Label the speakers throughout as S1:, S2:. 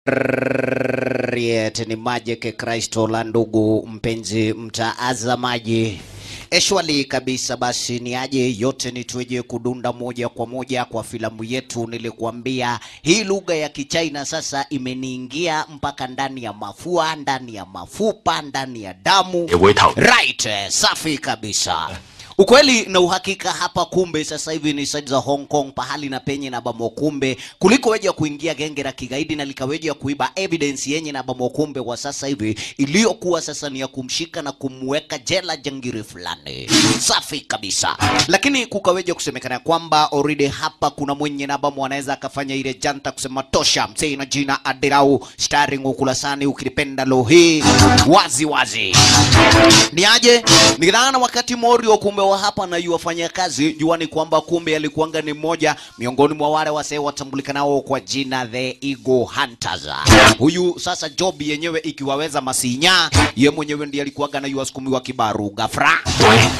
S1: Riet ni Magic Kristo la ndugu mpenzi mtaazamaji eshwali kabisa. Basi ni aje yote ni tueje kudunda moja kwa moja kwa filamu yetu. Nilikuambia hii lugha ya Kichina sasa imeniingia mpaka ndani ya mafua, ndani ya mafupa, ndani ya damu.
S2: 也會頭。
S1: Right, eh, safi kabisa. Ukweli na uhakika hapa, kumbe sasa hivi ni side za Hong Kong, pahali na penye na bamo, kumbe kuliko weja kuingia genge la kigaidi na likaweja kuiba evidence yenye na bamo, kumbe kwa sasa hivi iliyokuwa sasa ni ya kumshika na kumweka jela jangiri fulani. Safi kabisa, lakini kukaweja kusemekana kwamba already hapa kuna mwenye na bamo anaweza akafanya ile janta kusema tosha, msee na jina Adirau starring ukulasani, ukilipenda lo hii wazi wazi ni aje nikidhana wakati Morio kumbe wa hapa na yuwafanya kazi juani kwamba kumbe alikuanga ni mmoja miongoni mwa wale wasee watambulikanao kwa jina the Eagle Hunters. Huyu sasa job yenyewe ikiwaweza masinya, ye mwenyewe ndiye alikuanga na yuwasukumiwa kibaru gafra
S2: 喂。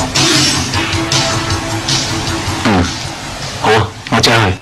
S2: 嗯，好啊，我即刻去。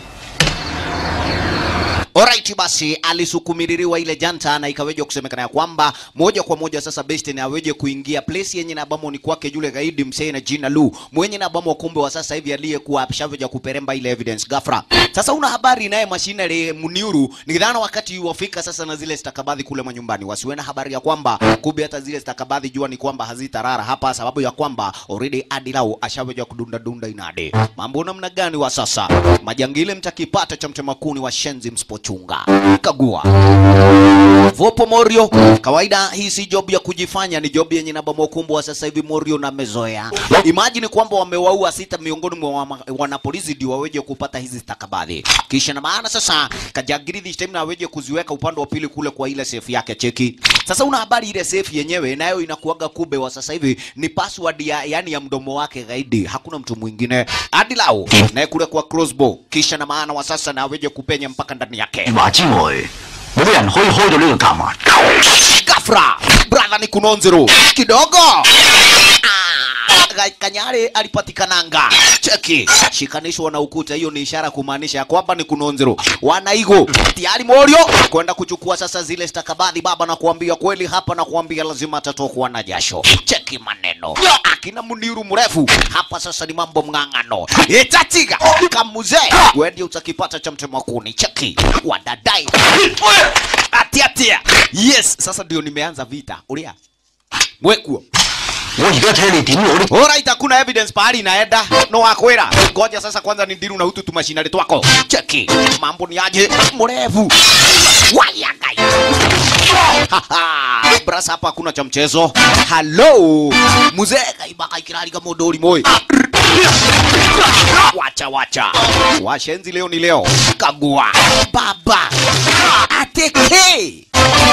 S1: Alright, basi alisukumililiwa ile janta na ikaweja kusemekana ya kwamba moja kwa moja sasa best na aweje kuingia place yenye na bamo ni kwake yule gaidi msee na jina Lu mwenye na bamo kumbe wa sasa hivi aliyekuwa ashaveja kuperemba ile evidence gafra. Sasa una habari naye machinery Muniuru nikidhana wakati wafika sasa na zile stakabadhi kule manyumbani wasiwe na habari ya kwamba kumbe hata zile stakabadhi jua ni kwamba hazitarara hapa sababu ya kwamba already Adilau ashaveja kudunda dunda inade. Mambo namna gani wa sasa? Majangile mtakipata cha mtemakuni wa shenzi msipochunga. Kagua. Vopo Morio, kawaida hii si job ya kujifanya, ni job yenye namba mokumbwa sasa hivi Morio na mezoea. Imagine kwamba wamewaua sita miongoni mwa wama- wanapolisi ndio waweje kupata hizi stakabadhi. Kisha na maana sasa kajagiri this time na waweje kuziweka upande wa pili kule kwa ile safe yake cheki. Sasa una habari ile safe yenyewe nayo inakuaga kube wa sasa hivi ni password ya yani ya mdomo wake gaidi, hakuna mtu mwingine. Adilau naye kule kwa crossbow. Kisha na maana wa sasa na waweje kupenya mpaka ndani yake.
S2: 話之外，冇乜人可以開到呢個夾萬。
S1: Gafra, brother ni kunonzero kidogo. Ah, Ga- Kanyare alipatikananga. Cheki, shikanishwa na ukuta, hiyo ni ishara kumaanisha ya kwamba ni kunonzero. Wanaigo tayari Morio kwenda kuchukua sasa zile stakabadhi baba, na kuambia kweli hapa, na kuambia lazima atatokwa na jasho. Cheki maneno akina Muniru mrefu hapa, sasa ni mambo mng'ang'ano. Itatiga kamuze wendi utakipata cha mtema kuni. Cheki wadadai atia atia. Yes, sasa ndio nimeanza vita. Ulia mwekuo
S2: 我而家睇你點攞呢？
S1: Alright, hakuna evidence pahali inaenda. No wakwera. Ngoja sasa kwanza ni diru na utu tumashinari twako. Cheki. Mambo ni aje? Mrefu. Wayagai. Haha. Brasa hapa hakuna cha mchezo. Hello. Mzee kaiba kaikirari kama dori moi. Wacha wacha. Washenzi leo ni leo. Kagua. Baba. Ateke.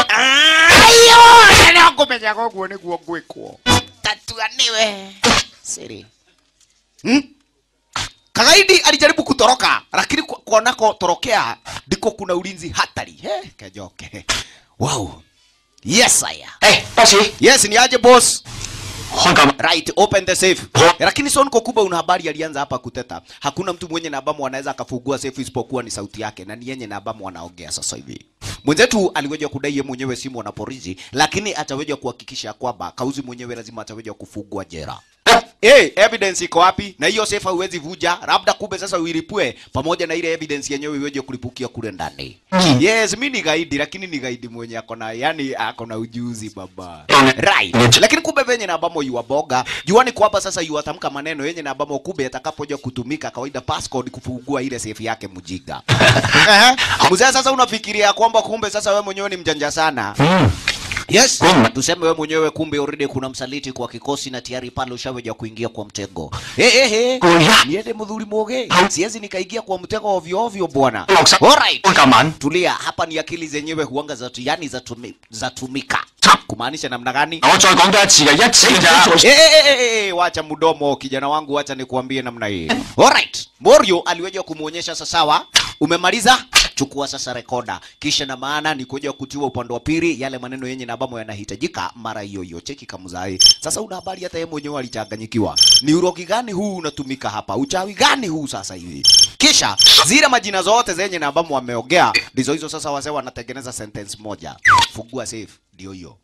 S1: Ayo, ndio kumenya kwa kuone kwa gwekwo tatuaniwe siri hmm? Kagaidi alijaribu kutoroka lakini ku- kuonako torokea ndiko kuna ulinzi hatari. He, kejoke. Wow. Yes, aya.
S2: 誒，巴士
S1: Yes, ni aje boss.
S2: 開夾萬。
S1: Right, open the safe.
S2: Oh.
S1: Lakini Son Kokuba una habari alianza hapa kuteta. Hakuna mtu mwenye na abamu anaweza akafungua safe isipokuwa ni sauti yake na ni yenye na abamu anaongea sasa hivi. Mwenzetu aliweja kudai yeye mwenyewe si mwanapolisi, lakini ataweja kuhakikisha kwamba kauzi mwenyewe lazima ataweja kufungua jera. Hey, evidence iko wapi? Na hiyo safe hauwezi vuja, labda kumbe sasa uilipue pamoja na ile evidence yenyewe iweje kulipukia kule ndani.
S2: Mm.
S1: Yes, mi ni gaidi lakini ni gaidi mwenye akona yani akona ujuzi baba.
S2: Mm.
S1: Right.
S2: Mm.
S1: Lakini kumbe venye na ambamo yuwaboga, juani kwamba sasa yuwatamka maneno yenye na ambamo kumbe atakapoja kutumika kawaida passcode kufungua ile safe yake mjinga. Ehe. Mzee sasa unafikiria kwamba kumbe sasa wewe mwenyewe ni mjanja sana.
S2: 嗯，
S1: Yes.
S2: Mm.
S1: Tuseme wewe mwenyewe kumbe already kuna msaliti kwa kikosi na tayari pale ushaweja kuingia kwa mtego. Eh eh eh.
S2: Oya.
S1: Niende mdhuri moge.
S2: Au.
S1: Siwezi nikaingia kwa mtego ovyo ovyo bwana.
S2: 落實
S1: Alright.
S2: 開夾萬。
S1: Tulia, hapa ni akili zenyewe huanga za yani za tumi, za tumika. Kumaanisha namna gani?
S2: 我再講多一次嘅，一次咋？
S1: Eh, eh, eh, eh, eh, wacha mdomo kijana wangu, wacha nikuambie namna hii. Alright. Morio aliweja kumuonyesha sasa, sawa, umemaliza chukua sasa rekoda, kisha na maana ni kuja kutiwa upande wa pili yale maneno yenye na ambamo yanahitajika mara hiyo hiyo. Cheki kamzai. Sasa una habari hata yeye mwenyewe alichanganyikiwa. Ni urogi gani huu unatumika hapa? Uchawi gani huu sasa hivi? kisha zile majina zote zenye na ambamo wameongea ndizo hizo sasa wazee wanatengeneza sentence moja fungua safe ndio hiyo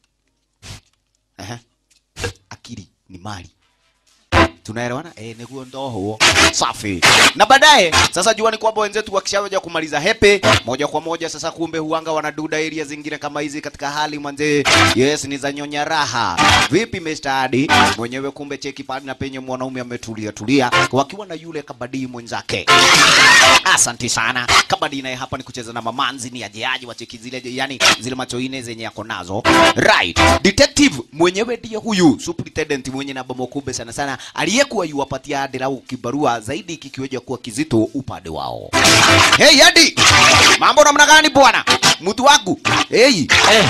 S1: Ehe. akili ni mali tunaelewana eh, niguo ndo huo safi na baadaye sasa jua ni kwamba wenzetu wakishaweja kumaliza hepe moja kwa moja sasa kumbe huanga wanaduda area zingine kama hizi katika hali manze yes ni za nyonya raha vipi Mr. Adi mwenyewe kumbe cheki pale na penye mwanaume ametulia tulia wakiwa na yule kabadii mwenzake Asanti sana. Kabadi naye hapa ni kucheza na mamanzi ni ajeaji wa cheki zile yani zile macho ine zenye yako nazo. Right. Detective mwenyewe ndiye huyu superintendent mwenye na bomo kubwa sana sana aliyekuwa yuwapatia adira au kibarua zaidi kikiweja kuwa kizito upande wao. Hey Adi. Mambo namna gani bwana? Mtu wangu. Hey.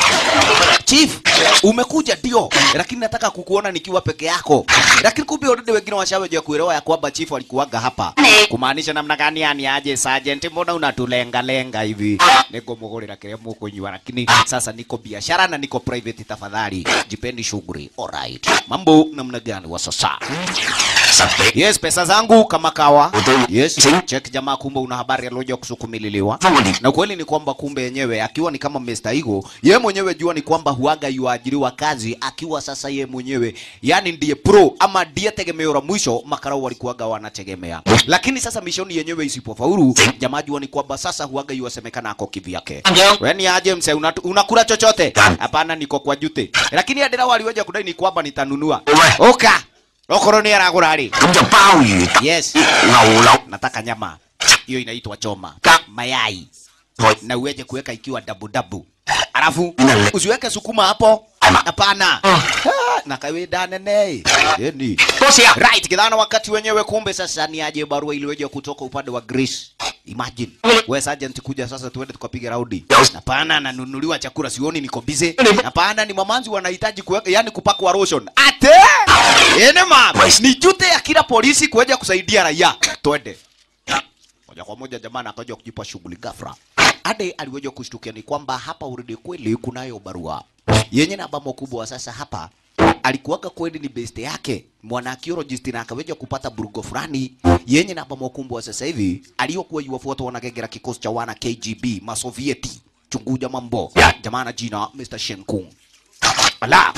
S1: Chief, umekuja ndio, lakini nataka kukuona nikiwa peke yako. Lakini kumbe already wengine washaweja kuelewa ya kwamba chief alikuwaga hapa. Kumaanisha namna gani yani aje sergeant, mbona unatulenga lenga hivi? Niko mugurira kile mukunywa, lakini sasa niko biashara na niko private, tafadhali jipeni shughuli. Alright. Mambo namna gani wa sasa?
S2: Sắp
S1: Yes, pesa zangu kama kawa.
S2: Utu-
S1: Yes,
S2: Sing-
S1: check jamaa, kumbe una habari alioja kusukumililiwa.
S2: Vamos đi
S1: Na kweli ni kwamba kumbe yenyewe akiwa ni kama Mr. Igo, ye mwenyewe jua ni kwamba huaga yuajiriwa kazi akiwa sasa ye mwenyewe yani ndiye pro ama ndiye tegemeo la mwisho makarau walikuwaga wanategemea. Lakini sasa mishoni yenyewe isipofaulu, jamaa jua ni kwamba sasa huaga yuasemekana ako kivyake. Wewe ni aje mse unatu- unakula chochote?
S2: Gani?
S1: Hapana, niko kwa jute. Lakini adira waliweja kudai ni kwamba nitanunua.
S2: Uwe.
S1: Oka. Okoro ni aragura ri.
S2: Cũng cho bao nhiêu
S1: Yes.
S2: Ngầu lộc
S1: Nataka nyama. Hiyo inaitwa choma.
S2: Ka-
S1: Mayai.
S2: Thôi
S1: na uweze kuweka ikiwa dabu dabu. Alafu
S2: Nale.
S1: usiweke sukuma hapo.
S2: Ama.
S1: Hapana.
S2: Ah.
S1: Ha, Na kawaida nene. Yeni.
S2: Có xe
S1: Right, kidhana wakati wenyewe kumbe sasa ni aje barua iliweje kutoka upande wa Greece. Imagine. Wewe sergeant kuja sasa tuende tukapiga raundi.
S2: Yes.
S1: Hapana, nanunuliwa chakula sioni niko busy.
S2: Nini?
S1: Hapana, ni mamanzi wanahitaji kuweka yani kupakwa lotion. Ate! Ene mama.
S2: Yes.
S1: Ni jute ya kila polisi kuja kusaidia raia. Twende moja kwa moja jamaa akaja kujipa shughuli ghafla. Ade aliweza kushtukia ni kwamba hapa uridi kweli kunayo barua yenye na bamo kubwa. Sasa hapa alikuwaga kweli ni best yake mwana archaeologist na akaweja kupata burugo fulani yenye na bamo kubwa. Sasa hivi aliyokuwa yuwafuata wanagegera kikosi cha wana KGB masovieti chunguja mambo
S2: Yeah.
S1: jamaa na jina Mr. Shenkung Ala.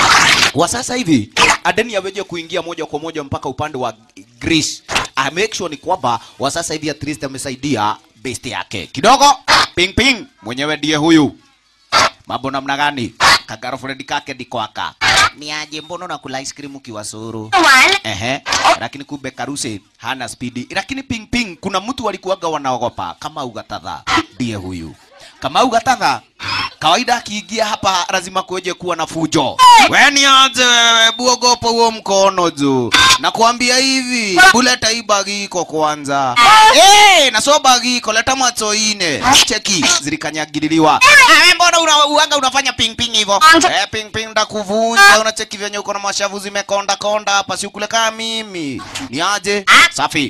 S1: Wa sasa hivi Adeni aweje kuingia moja kwa moja mpaka upande wa Greece. I make sure ni kwamba wa sasa hivi at least amesaidia best yake kidogo. Ping ping, mwenyewe ndiye huyu. Mambo namna gani? Ka girlfriend kake ndiko aka. Ni aje mbona unakula ice cream ukiwa suru? Ehe. Lakini kumbe Karuse hana spidi. Lakini ping ping kuna mtu walikuwaga wanaogopa kama ugatadha. Ndiye huyu. Kama ugatadha kawaida akiingia hapa lazima kuweje kuwa na fujo. Wewe ni aje wewe buogopo huo mkono juu. Nakwambia hivi, buleta hii bagi iko kwanza. Eh, na so bagi iko leta macho ine. Cheki zilikanyagililiwa. Ah, wewe mbona una, uanga unafanya ping ping hivyo? Eh, ping ping ndakuvunja. Unacheki venye uko na mashavu zimekonda konda hapa, si ukule kama mimi. Ni aje? Safi.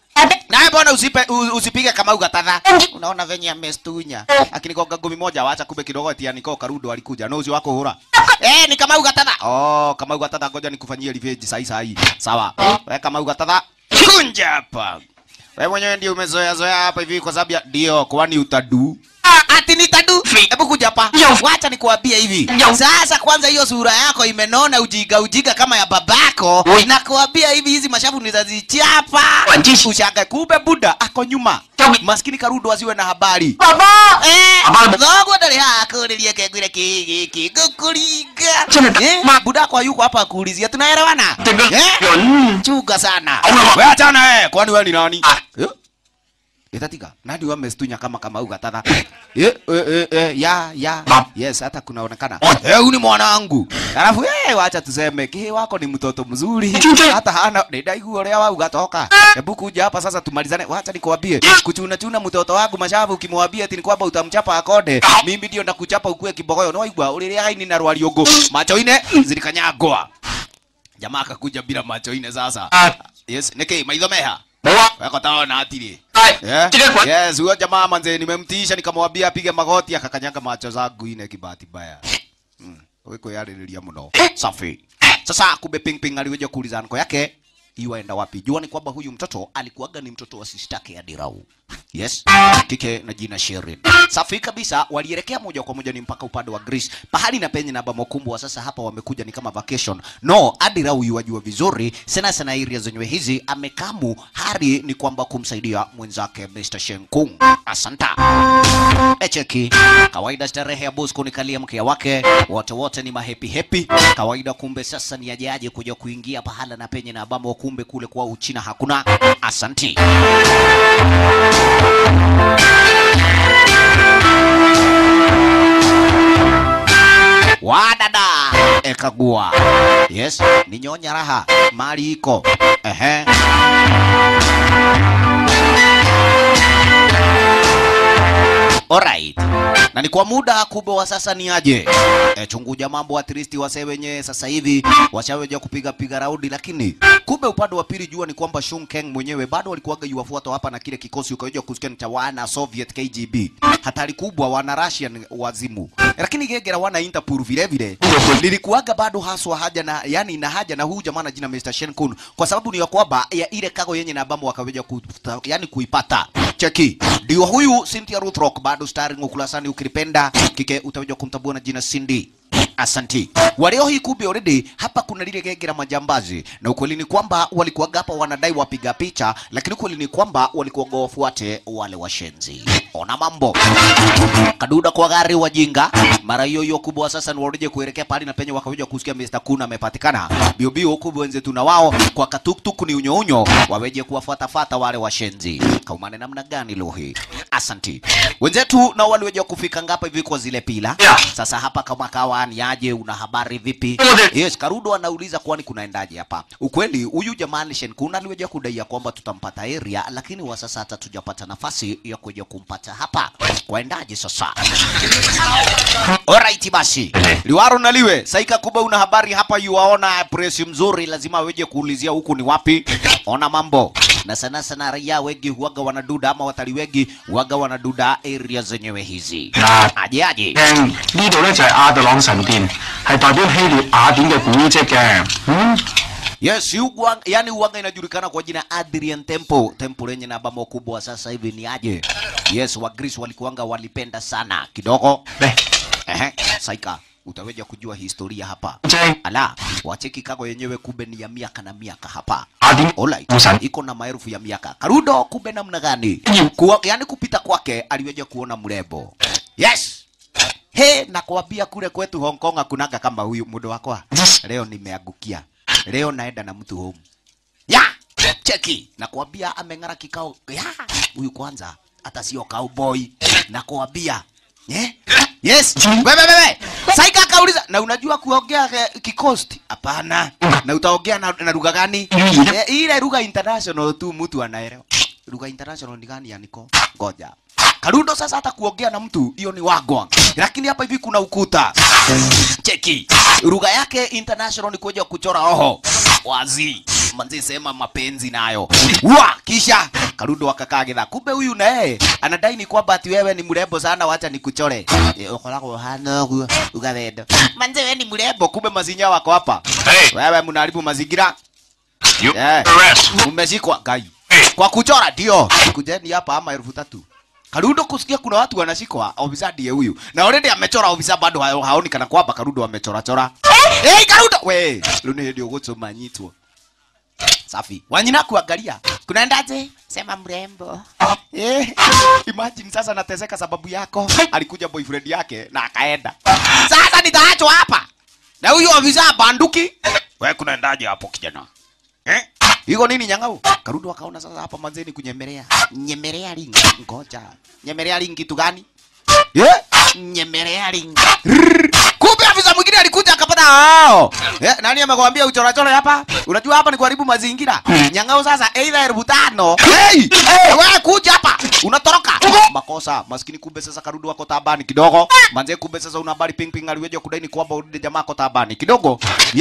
S1: Nawe mbona usipe u- usipige kama ugatadha? Unaona venye amestunya. Akinigonga ngumi moja wacha kumbe kidogo tia niko karudo alikuja. No uzi wako hura. Eh, ni kama ugatadha. Oh, kama ugatadha ngoja nikufanyie revenge sahi sahi. Sawa. Wewe kama ugatadha kunja hapa. Wewe mwenyewe ndio umezoea zoea hapa hivi kwa sababu ya ndio kwani utadu. Ati nitadu. Hebu kuja hapa. Wacha nikuambie hivi. Sasa kwanza hiyo sura yako imenona ujiga ujiga kama ya babako.
S2: Oi.
S1: Nakuambia hivi hizi mashavu nizazichapa.
S2: Wanjishi.
S1: Ushangae kumbe Buda ako nyuma.
S2: Chawi.
S1: Maskini Karudo asiwe na habari.
S2: Baba
S1: Eh,
S2: Habari.
S1: thogo ndari hakuririe kegwire kigi gukuringa.
S2: Chana ta-
S1: Eh,
S2: ma-
S1: Buda kwa yuko hapa kuulizia tunaelewana? Eh?
S2: Yun
S1: Chunga sana.
S2: Auna-
S1: Wewe achana wewe, kwani wewe ni nani?
S2: Ah.
S1: Eh? Itatika. Nani wamestunya kama kama ugatadha? Eh, eh, eh, eh, ya, ya.
S2: Bab.
S1: Yes, hata kunaonekana.
S2: Oi.
S1: Eh, huyu ni mwanangu. Alafu eh, wacha tuseme kihi wako ni mtoto mzuri.
S2: Chunje.
S1: Hata hana ndaigu uria wa ugatoka. Hebu kuja hapa sasa tumalizane. Wacha nikwambie. Kuchuna chuna mtoto wangu mashavu ukimwambia ati ni kwamba utamchapa akode. Mimi ndio ndakuchapa ukue kibogoyo. No igwa uliria haini na rwaliogo. Macho ine zilikanyagwa. Jamaa akakuja bila macho ine sasa.
S2: À
S1: Yes, niki maitho meha.
S2: Bố
S1: Weko taona atiri.
S2: Đây
S1: Yeah.
S2: Chứ cái quán
S1: Yes, huyo jamaa manze nimemtisha nikamwambia apige magoti akakanyaga macho zangu ine kibahati mbaya. Mm. Wiko yaririria muno. Safi. Sasa kumbe ping ping aliweja kuuliza nko yake. iwaenda wapi jua ni kwamba huyu mtoto alikuwaga ni mtoto wa sistake Adirau yes kike na jina Sherin safi kabisa walielekea moja kwa moja ni mpaka upande wa Greece pahali na penye na bamokumbwa sasa hapa wamekuja ni kama vacation no Adirau yuwajua vizuri sana sana area zenyewe hizi amekamu hari ni kwamba kumsaidia mwenzake Mr. Shenkung asanta echeki kawaida starehe ya Bosco ni kalia mkia wake wote wote ni mahepi hepi kawaida kumbe sasa ni ajaje kuja kuingia pahala na penye na ambamo kumbe kule kwa Uchina hakuna asanti wadada ekagua yes ni nyonya raha mali iko ehe Alright. Na ni kwa muda kubwa wa sasa ni aje. E, chunguja mambo at least wase wenye sasa hivi washaweja kupiga piga raundi lakini kumbe upande wa pili jua ni kwamba Shun Keng mwenyewe bado alikuwaga yuwafuata hapa na kile kikosi ukaweja kusikia ni cha wana Soviet KGB. Hatari kubwa wana Russian wazimu. Lakini gegera wana Interpol vile vile. Nilikuwaga bado haswa haja na yani na haja na huyu jamaa na jina Mr. Shen Kun kwa sababu ni ya kwamba ya ile kago yenye na ambamo wakaweja ku, yani kuipata. Cheki. Ndio huyu Cynthia Ruth Rock bado starring ukulasani ukilipenda kike utaweza kumtambua na jina Cindy. Asanti. Walio hii kumbe already hapa kuna lile genge la majambazi na ukweli ni kwamba walikuwa hapa wanadai wapiga picha, lakini ukweli ni kwamba walikuwa wafuate wale washenzi. Ona mambo. Kaduda kwa gari wajinga. Mara hiyo hiyo kubwa sasa ni warudi kuelekea pale na penye wakakuja kusikia Mr. Kuna amepatikana. Bio bio kubwa wenzetu na wao kwa katuktuk ni unyo unyo waweje kuwafuata fata wale washenzi. Kaumane namna gani leo hii? Asanti. Wenzetu na waliweje kufika ngapa hivi kwa zile pila?
S2: Yeah.
S1: Sasa hapa kama kawa ni aje, una habari vipi?
S2: Mode.
S1: Yes, Karudo anauliza kwani kunaendaje hapa. Ukweli huyu jamaa Shenkun aliweja kudai ya kwamba tutampata area, lakini wa sasa hata tujapata nafasi ya kuja kumpata hapa. Kwaendaje sasa? Alright basi. Liwaro na liwe, saika kuba una habari hapa yuwaona press mzuri lazima weje kuulizia huku ni wapi. Ona mambo. Na sana sana raia wengi huwaga wanaduda ama watalii wengi huwaga wanaduda area zenyewe hizi.
S2: 嗱，
S1: Aje aje.
S2: 聽呢度咧就係亞特朗神殿，係代表希臘雅典嘅古蹟嘅。嗯，
S1: Yes, uwanga, yani uwanga inajulikana kwa jina Adrian Temple. Temple lenye na bamo kubwa sasa hivi ni aje? Yes, wa Greece walikuanga walipenda sana kidogo.
S2: 嚟
S1: Ehe, saika utaweja kujua historia hapa.
S2: 正
S1: Ala, wacheki kago yenyewe kumbe ni ya miaka na miaka hapa.
S2: 雅典
S1: Alright,
S2: 古神
S1: iko na maelfu ya miaka. Karudo kumbe namna gani? Kuwa, yani kupita kwake aliweja kuona mrembo. Yes. He, nakwambia kule kwetu Hong Kong hakunaga kama huyu mudo wakwa. Leo nimeangukia. Leo naenda na mtu home. Ya, cheki. Nakwambia ameng'ara kikao. Ya, huyu kwanza hata sio cowboy. Nakwambia. Eh? Yes. Wewe wewe. Saika akauliza na unajua kuongea eh, kikosti? Hapana. Na utaongea na, na lugha gani? Eh, ile lugha international tu mtu anaelewa. Lugha international ni gani yaniko? Ngoja. Karundo sasa hata kuongea na mtu hiyo ni wagwa. Lakini hapa hivi kuna ukuta. Cheki. Lugha yake international ni kuja kuchora oho. Wazi. Manzi sema mapenzi nayo. Wa kisha Karundo akakaa githa. Kumbe huyu naye anadai ni kwamba ati wewe ni mrembo sana wacha nikuchore. Eh, Ukoragwo hana huo ugathendo. Manzi wewe ni mrembo kumbe mazinya wako hapa.
S2: Hey.
S1: Wewe mnaharibu mazingira.
S2: You
S1: Eh.
S2: arrest.
S1: Umeshikwa gai. Kwa kuchora ndio. Kujeni hapa ama elfu tatu. Karundo kusikia kuna watu wanashikwa, ofisa ndiye huyu. Na already amechora ofisa bado hao- haoni kana kwamba Karundo amechora chora. Eh, hey, Karundo we, luni ndio gutuma nyitwo. Safi. Wanyina kuangalia. Kunaendaje? Sema mrembo. Eh, imagine sasa nateseka sababu yako. Alikuja boyfriend yake na akaenda. Sasa nitaachwa hapa. Na huyu ofisa banduki. Wewe kunaendaje hapo kijana? Eh? Iko nini nyang'au? Karundo akaona sasa hapa manzeni kunyemelea. Nyemelea ring. Ngoja. Nyemelea ring kitu gani? Eh? Nyemelea ring. Rrrr. Kumbe afisa mwingine alikuja akapata hao. Eh, nani amekwambia uchora chora hapa? Unajua hapa ni kuharibu mazingira. Nyang'au sasa either elfu tano. Hey! Hey, wewe kuja hapa. Unatoroka. Makosa. Maskini kumbe sasa Karundo wako tabani kidogo. Manze kumbe sasa una habari ping ping aliweja kudai ni kwamba urudi jamaa ako tabani kidogo. Yes.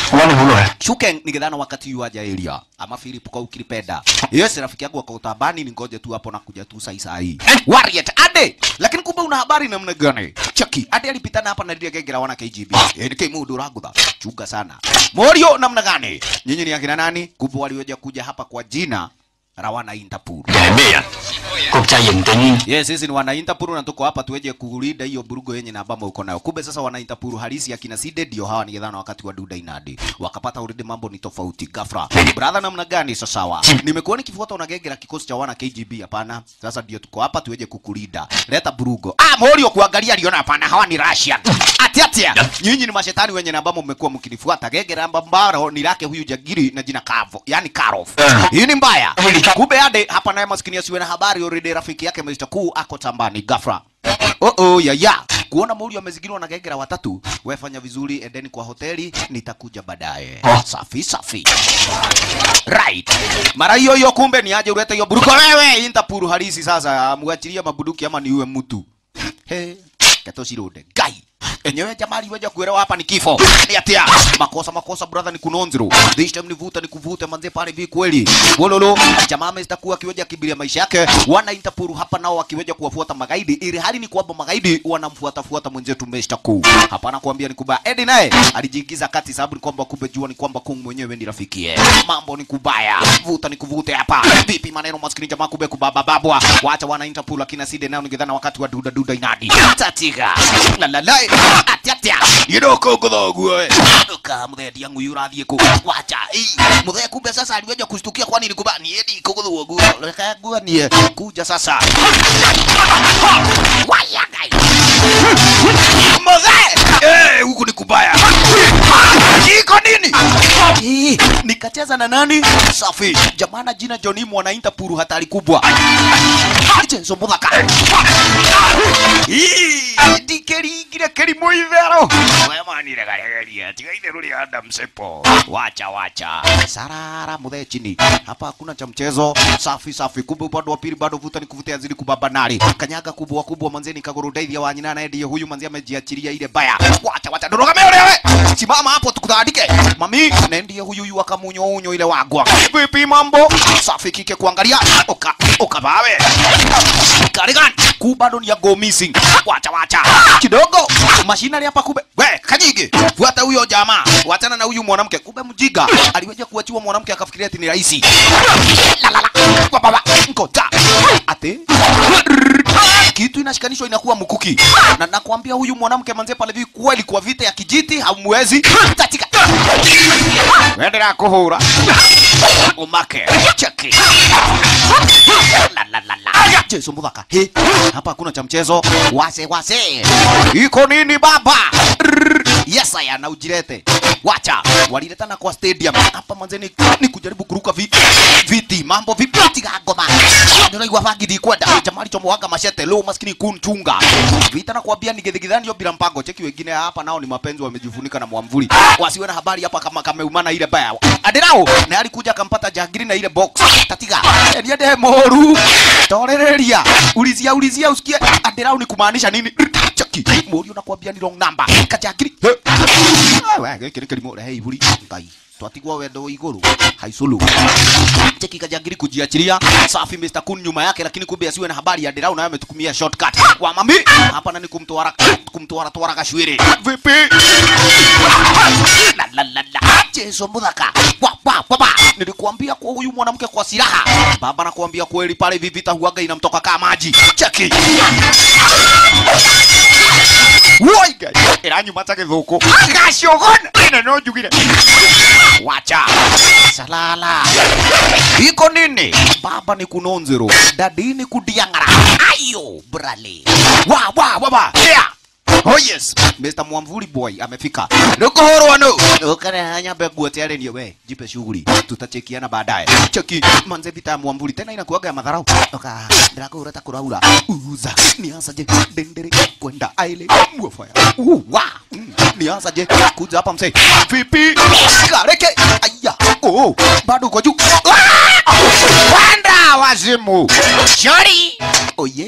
S2: 我揾你好耐啊。
S1: Shuken ningedhana wakati yu aja area ama Philip kwa ukilipenda. Yes, rafiki yangu wako utabani, ningoje tu hapo na kuja tu sai sai. Warrior ade, lakini kumbe una habari namna gani? Chaki ade alipitana hapa na ndiye gegera wana KGB. Yaani kai mudu ragudha. Chunga sana. Morio namna gani? Nyinyi ni akina nani? Kumbe walioja kuja hapa kwa jina Rawana Interpol.
S2: 係咩人？國際刑警
S1: Yes, sisi ni wana Interpol na tuko hapa tuweje kulinda hiyo burugo yenye na ambamo uko nayo. Kumbe sasa wana Interpol halisi akina Side ndio hawa ningedhana wakati wa Duda Inadi. Wakapata already mambo ni tofauti ghafla. Brother namna gani sasa sawa? Nimekuwa nikifuata unagegera kikosi cha wana KGB hapana. Sasa ndio tuko hapa tuweje kukulinda. Leta burugo. Ah, Morio kuangalia aliona hapana hawa ni Russian. Ati ati. Nyinyi ni mashetani wenye na ambamo mmekuwa mkinifuata. Gegera ambambaro ni lake huyu jagiri na jina Kavo. Yaani Karov.
S2: Eh.
S1: Hii ni mbaya.
S2: Hili ka-
S1: Kumbe ade hapa naye maskini asiwe na habari already rafiki yake Mr. Kuu ako tambani ghafla. Oh oh ya ya. Kuona Mourinho amezingirwa na gegera watatu, wewe fanya vizuri, endeni kwa hoteli, nitakuja baadaye.
S2: Oh.
S1: Safi safi. Right. Mara hiyo hiyo kumbe ni aje ulete hiyo buruko wewe Interpol halisi sasa, muachilie mabuduki ama niue mtu. He, kato shirode. Gai. Enyewe jamali weja kuelewa hapa ni kifo. Ni atia. Makosa makosa brother ni kunonzero. This time nivuta ni kuvuta manze pale vi kweli. Wololo jamaa amestakuwa akiweja kibiria maisha yake. Wana Interpol hapa nao wakiweja kuwafuata magaidi ili hali ni kwamba magaidi wanamfuata fuata mwenzetu Mr. Kuu. Hapana kuambia ni kubaya. Eddie naye alijiingiza kati sababu ni kwamba kumbe jua ni kwamba Kung mwenyewe ni rafikie. Mambo ni kubaya. Vuta ni kuvute hapa. Vipi maneno maskini jamaa kumbe kubaba babwa. Waacha wana Interpol akina Side nao ningedhana wakati wa duda duda inadi. Tatiga. La la la. Atiatia. Yidoko kudhogu we. Duka mthedi yangu yurathie ku. Wacha. Ii. Mthedi kumbe sasa aliweja kushtukia kwani ni kubaya. Ni edi kudhogu. Leka gua ni kuja sasa. Waya gai. Mzee! Eh, huku ni kubaya. Iko nini? Ii, nikacheza na nani? Safi. Jamana jina Johnny mwana Interpol hatari kubwa. Chezo muthaka. Ii, ndikeringire kĩrimũ itherũ wemanire garegeria tiga itherũ rĩa Adam Sepo wacha wacha sarara muthe chini hapa hakuna cha mchezo safi safi kumbe upande wa pili bado vuta ni kuvutia zili kubaba nari kanyaga kubwa kubwa manzeni kaguru daithia wa nyina naye ndiye huyu manzi amejiachilia ile baya wacha wacha ndorogame wewe simama hapo tukutandike mami na ndiye huyu yu akamunyo unyo ile wagwa vipi mambo safi kike kuangalia oka oka bawe Karigan, ku bado ni ya go missing. Wacha wacha. Kidogo. Mashinari hapa kube. We, kanyige. Fuata huyo jamaa. Wachana na huyu mwanamke. Kube mjiga. Aliweja kuachiwa mwanamke akafikiria ati ni rahisi. La la la. Kwa baba. Ngoja. Ate. Kitu inashikanishwa inakuwa mkuki. Na nakwambia huyu mwanamke manze pale hivi kweli kwa vita ya kijiti hamwezi. Tatika. Wendera kuhura. Umake. Cheki. La la la la. Jesu muthaka. He, hapa hakuna cha mchezo. Wase wase. Iko nini baba? Rrrr. Yes aya na ujirete. Wacha. Waliletana kwa stadium. Hapa manzeni ni kujaribu kuruka viti. Viti mambo vipi tiga ngoma. Ndio igwa fagidi kwenda. Jamali chomoaga mashete leo maskini kunchunga. Vita na kuambia nigethigithani yo bila mpango. Cheki wengine hapa nao ni mapenzi wamejifunika na mwamvuli. Wasiwe na habari hapa kama kameumana ile baya. Adirao na alikuja akampata jagiri na ile box. Tatiga. Niende moru. Torereria. Ulizia ulizia usikie Adirao ni kumaanisha nini? Cheki. Moru nakwambia ni wrong number. Kajagiri. Wewe gĩkĩ nĩ kĩrimũ rehe iburi ngai twatigwo wendo igũrũ haicũlũ cheki kajagiri kujiachilia safi Mr. Kun nyuma yake lakini kumbe asiwe na habari ya Derau naye ametukumia shortcut kwa mami hapa nani kumtwara kumtwara twara kashwiri vipi la la la la Jesu muthaka wa wa wa wa nilikuambia kwa huyu mwanamke kwa silaha baba nakuambia kweli pale hivi vita huaga inamtoka kama maji cheki Woi gai iranyuma ta githuku gacogona ina no njugire wacha salala iko nini baba ni kunonzero dadi ni kudiangara ayo brale wa wa wa wa yeah. Oh yes, Mr. Mwamvuli boy amefika. Nikuhorwa no. Ukare hanya begua tayari ndio we. Jipe shughuli. Tutachekiana baadaye. Cheki manze vita ya Mwamvuli tena inakuaga ya madharau. Oka ndako urata kuraura. Uza. Nianza je dendere kwenda aile. Mwafaya. Uh, wa. Mm, Nianza je kuja hapa mse. Vipi? Kareke. Aya. Oh, bado uko juu. Ah! Panda wazimu. Shori. Oh yeah.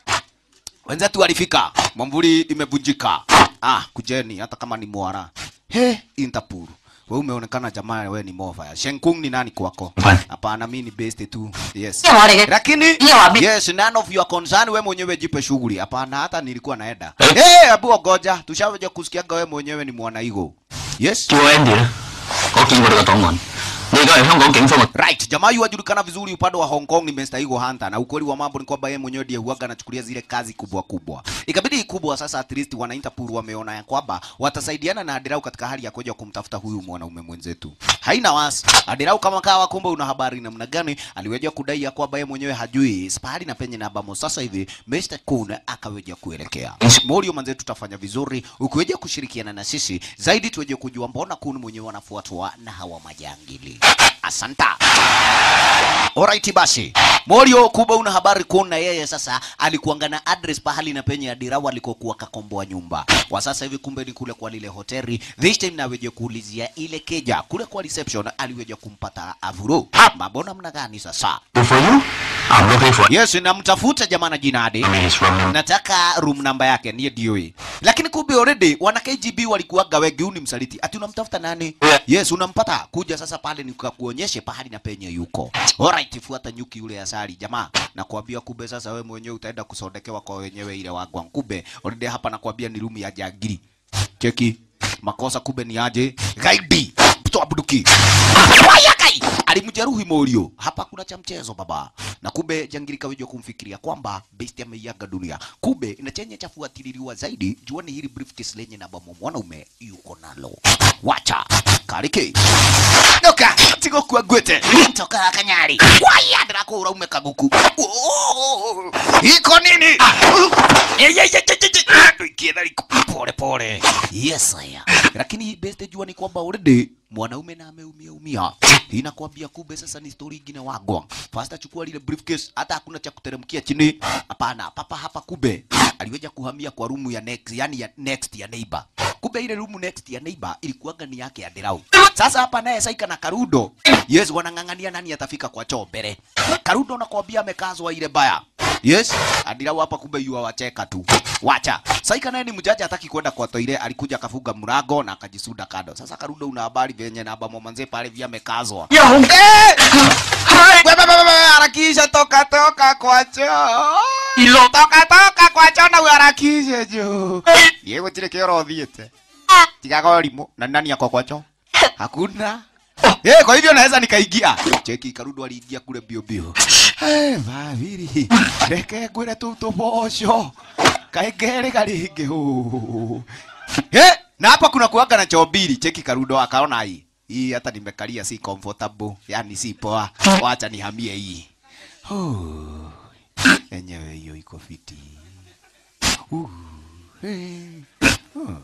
S1: Wenzetu walifika, mwamvuli imevunjika. Ah, kujeni hata kama ni mwara. he Interpol wewe umeonekana jamaa wewe ni mofa Shenkung ni nani kwako
S2: Hapana.
S1: hapana mimi ni best tu yes
S3: 即係我哋嘅
S1: lakini
S3: Hiyo wabi-
S1: yes none of your concern wewe mwenyewe jipe shughuli hapana hata nilikuwa naenda
S2: Eh?
S1: eh abu ngoja tushaweja kusikiaga wewe mwenyewe ni mwanaigo yes
S2: 叫 Andy 咧，我見過你個檔案，你而家係香港警方嘅
S1: Right, jamaa yu ajulikana vizuri upande wa Hong Kong ni Mr. Eagle Hunter na ukweli wa mambo ni kwamba yeye mwenyewe ndiye huaga anachukulia zile kazi kubwa kubwa. Ikabidi kubwa sasa at least wana Interpol wameona ya kwamba watasaidiana na Adirau katika hali ya kuja kumtafuta huyu mwanaume mwenzetu. Haina wasi. Adirau kama kawa kumbe una habari namna gani aliweja kudai ya kwamba yeye mwenyewe hajui spahali na penye na bamo sasa hivi Mr. Kun akaweja kuelekea. Morio manze tutafanya vizuri ukiweja kushirikiana na sisi zaidi tuweje kujua mbona Kun mwenyewe anafuatwa na hawa majangili. Asanta. Alright basi. Morio kubwa una habari kuna yeye sasa alikuanga na address pahali na penye Adirau alikokuwa kakomboa nyumba. Kwa sasa hivi kumbe ni kule kwa lile hoteli. This time naweje kuulizia ile keja kule kwa reception aliweje kumpata Avuro. Mambo namna gani sasa?
S2: for you. I'm looking for
S1: Yes, namtafuta jamaa na jinadi.
S2: his room number.
S1: Nataka room namba yake ndiye DOA. Lakini kumbe already wana KGB walikuwaga wengi, huyu ni msaliti. Ati unamtafuta nani?
S2: Yeah.
S1: Yes, unampata. Kuja sasa pale nikakuonyeshe pahali na penye yuko. Alright, fuata nyuki yule asali jamaa. Nakwambia kumbe sasa wewe mwenyewe utaenda kusondekewa kwa wenyewe ile wagwa. Kumbe already hapa nakwambia ni room ya jagiri. Cheki. Makosa kumbe ni aje? Gaidi. Mtoa bunduki. Waya kai. Alimjeruhi Morio. Hapa kuna cha mchezo baba. Na kumbe jangiri kaweja kumfikiria kwamba besti ameiaga dunia. Kumbe ina chenye cha fuatililiwa zaidi. Juani hili briefcase lenye na bamo mwanaume yuko nalo. Wacha. Kariki. Noka. Tigo kwa gwete. Toka kanyari. Waya ndako uraume kaguku. Oh, Iko nini? Eh, eh, eh, eh, eh, eh. Ikienda liko pole pole. Yes haya. Lakini best jua ni kwamba already mwanaume na ameumia umia. Hii nakwambia kumbe sasa ni story ingine wagwa. First chukua lile briefcase hata hakuna cha kuteremkia chini. Hapana, papa hapa kumbe aliweja kuhamia kwa rumu ya next, yani ya next ya neighbor. Kumbe ile rumu next ya neighbor ilikuwaga ni yake ya Derau. Sasa hapa naye Saika na Karudo. Yes, wanang'ang'ania nani atafika kwa choo mbele. Karudo nakwambia amekazwa ile baya. Yes, Adirau hapa kumbe yua wacheka tu. Wacha. Saika naye ni mjaji hataki kwenda kwa toire, alikuja akafunga mlango na akajisuda kando. Sasa Karudo una habari venye na bamo manze pale vya amekazwa.
S2: Yo,
S1: Eh! Wewe wewe wewe harakisha toka toka kwa choo.
S2: Ilo.
S1: Toka toka kwa choo na uharakishe juu. Yego tile kero thiete. Tigaga limo na nani yako kwa choo? Hakuna. Eh, kwa hivyo naweza nikaingia. Cheki Karudo aliingia kule bio bio. Eh, vaviri. Reke ngwire tu tuboco. Kaengere garingi hu. Eh, na hapa kuna kuaga na choo mbili. Cheki Karudo akaona hii. Hii hata nimekalia si comfortable, yani si poa. Wacha nihamie hii. Oh. Enyewe hiyo iko fiti. Uh. Hey. Oh.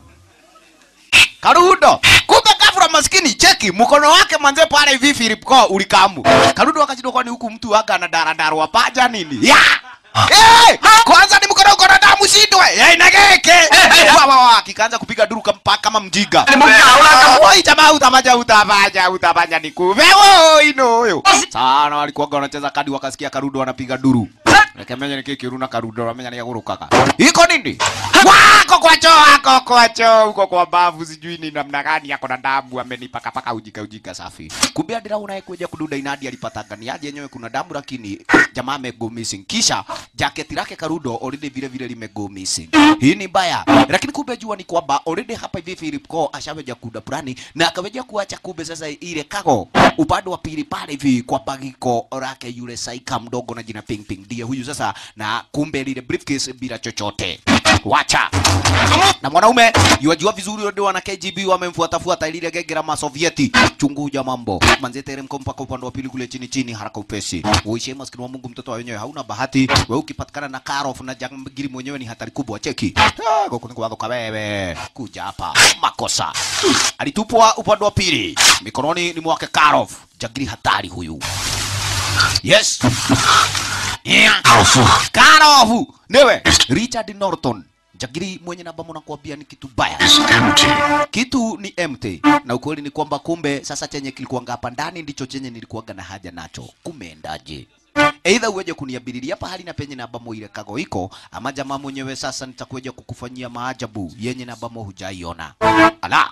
S1: Karudo, kumbe kafura maskini, cheki mkono wake manze pale hivi Philip Ko ulikamu. Karudo akajidwa kwani huku mtu waga na daradara wapaja nini? Ya! Eh! Kwanza ni mkono uko na damu shindwe. Eh, inageke. Wa wa wa kikaanza kupiga duru kama kama mjiga. Oi jamaa utafanya utafanya utafanya nikuve. Oi no huyo. Sana walikuwa wanacheza kadi wakasikia Karudo wanapiga duru. Rekemenya ni kiki runa Karudo wamenya ni yagurukaga. Iko nini? Wako kwa choo, wako kwa choo, uko kwa bavu sijui ni namna gani yako na damu amenipaka paka ujika ujika safi. Kumbe Adira unayekuja kududa inadi alipatanga ni aje yenyewe kuna damu lakini jamaa amego missing. Kisha jaketi lake Karudo already vile vile limego missing. Hii ni mbaya. Lakini kumbe jua ni kwamba already hapa hivi Philip Ko ashaweja kuda plani na akaweja kuacha kumbe sasa ile kago upande wa pili pale hivi kwa bagiko lake yule saika mdogo na jina Ping Ping ndiye huyu sasa, na kumbe lile briefcase bila chochote. Wacha na mwanaume yuajua vizuri ndio wana KGB wamemfuatafuata lile genge la Masovieti. Chunguja mambo manze, teremko mpaka upande wa pili kule chini chini, haraka upesi. Uishi maskini wa Mungu, mtoto wa wenyewe hauna bahati. Wewe ukipatikana na Karof na jangiri mwenyewe ni hatari kubwa. Cheki Ah, goko ni kwako wewe, kuja hapa, makosa. Alitupwa upande wa pili, mikononi ni mwake Karof, jangiri hatari huyu. Yes. Yeah.
S2: 校夫，
S1: Karofu niwe Richard Norton jagiri mwenye namba mwana kuambia ni kitu baya
S2: is empty.
S1: kitu ni empty na ukweli ni kwamba kumbe sasa chenye kilikuwanga hapa ndani ndicho chenye nilikuwaga na haja nacho kumeendaje Either uweje kuniabiliria pahali na penye na ambamo ile kago iko, ama jamaa mwenyewe sasa nitakuja kukufanyia maajabu yenye na ambamo hujaiona. Ala,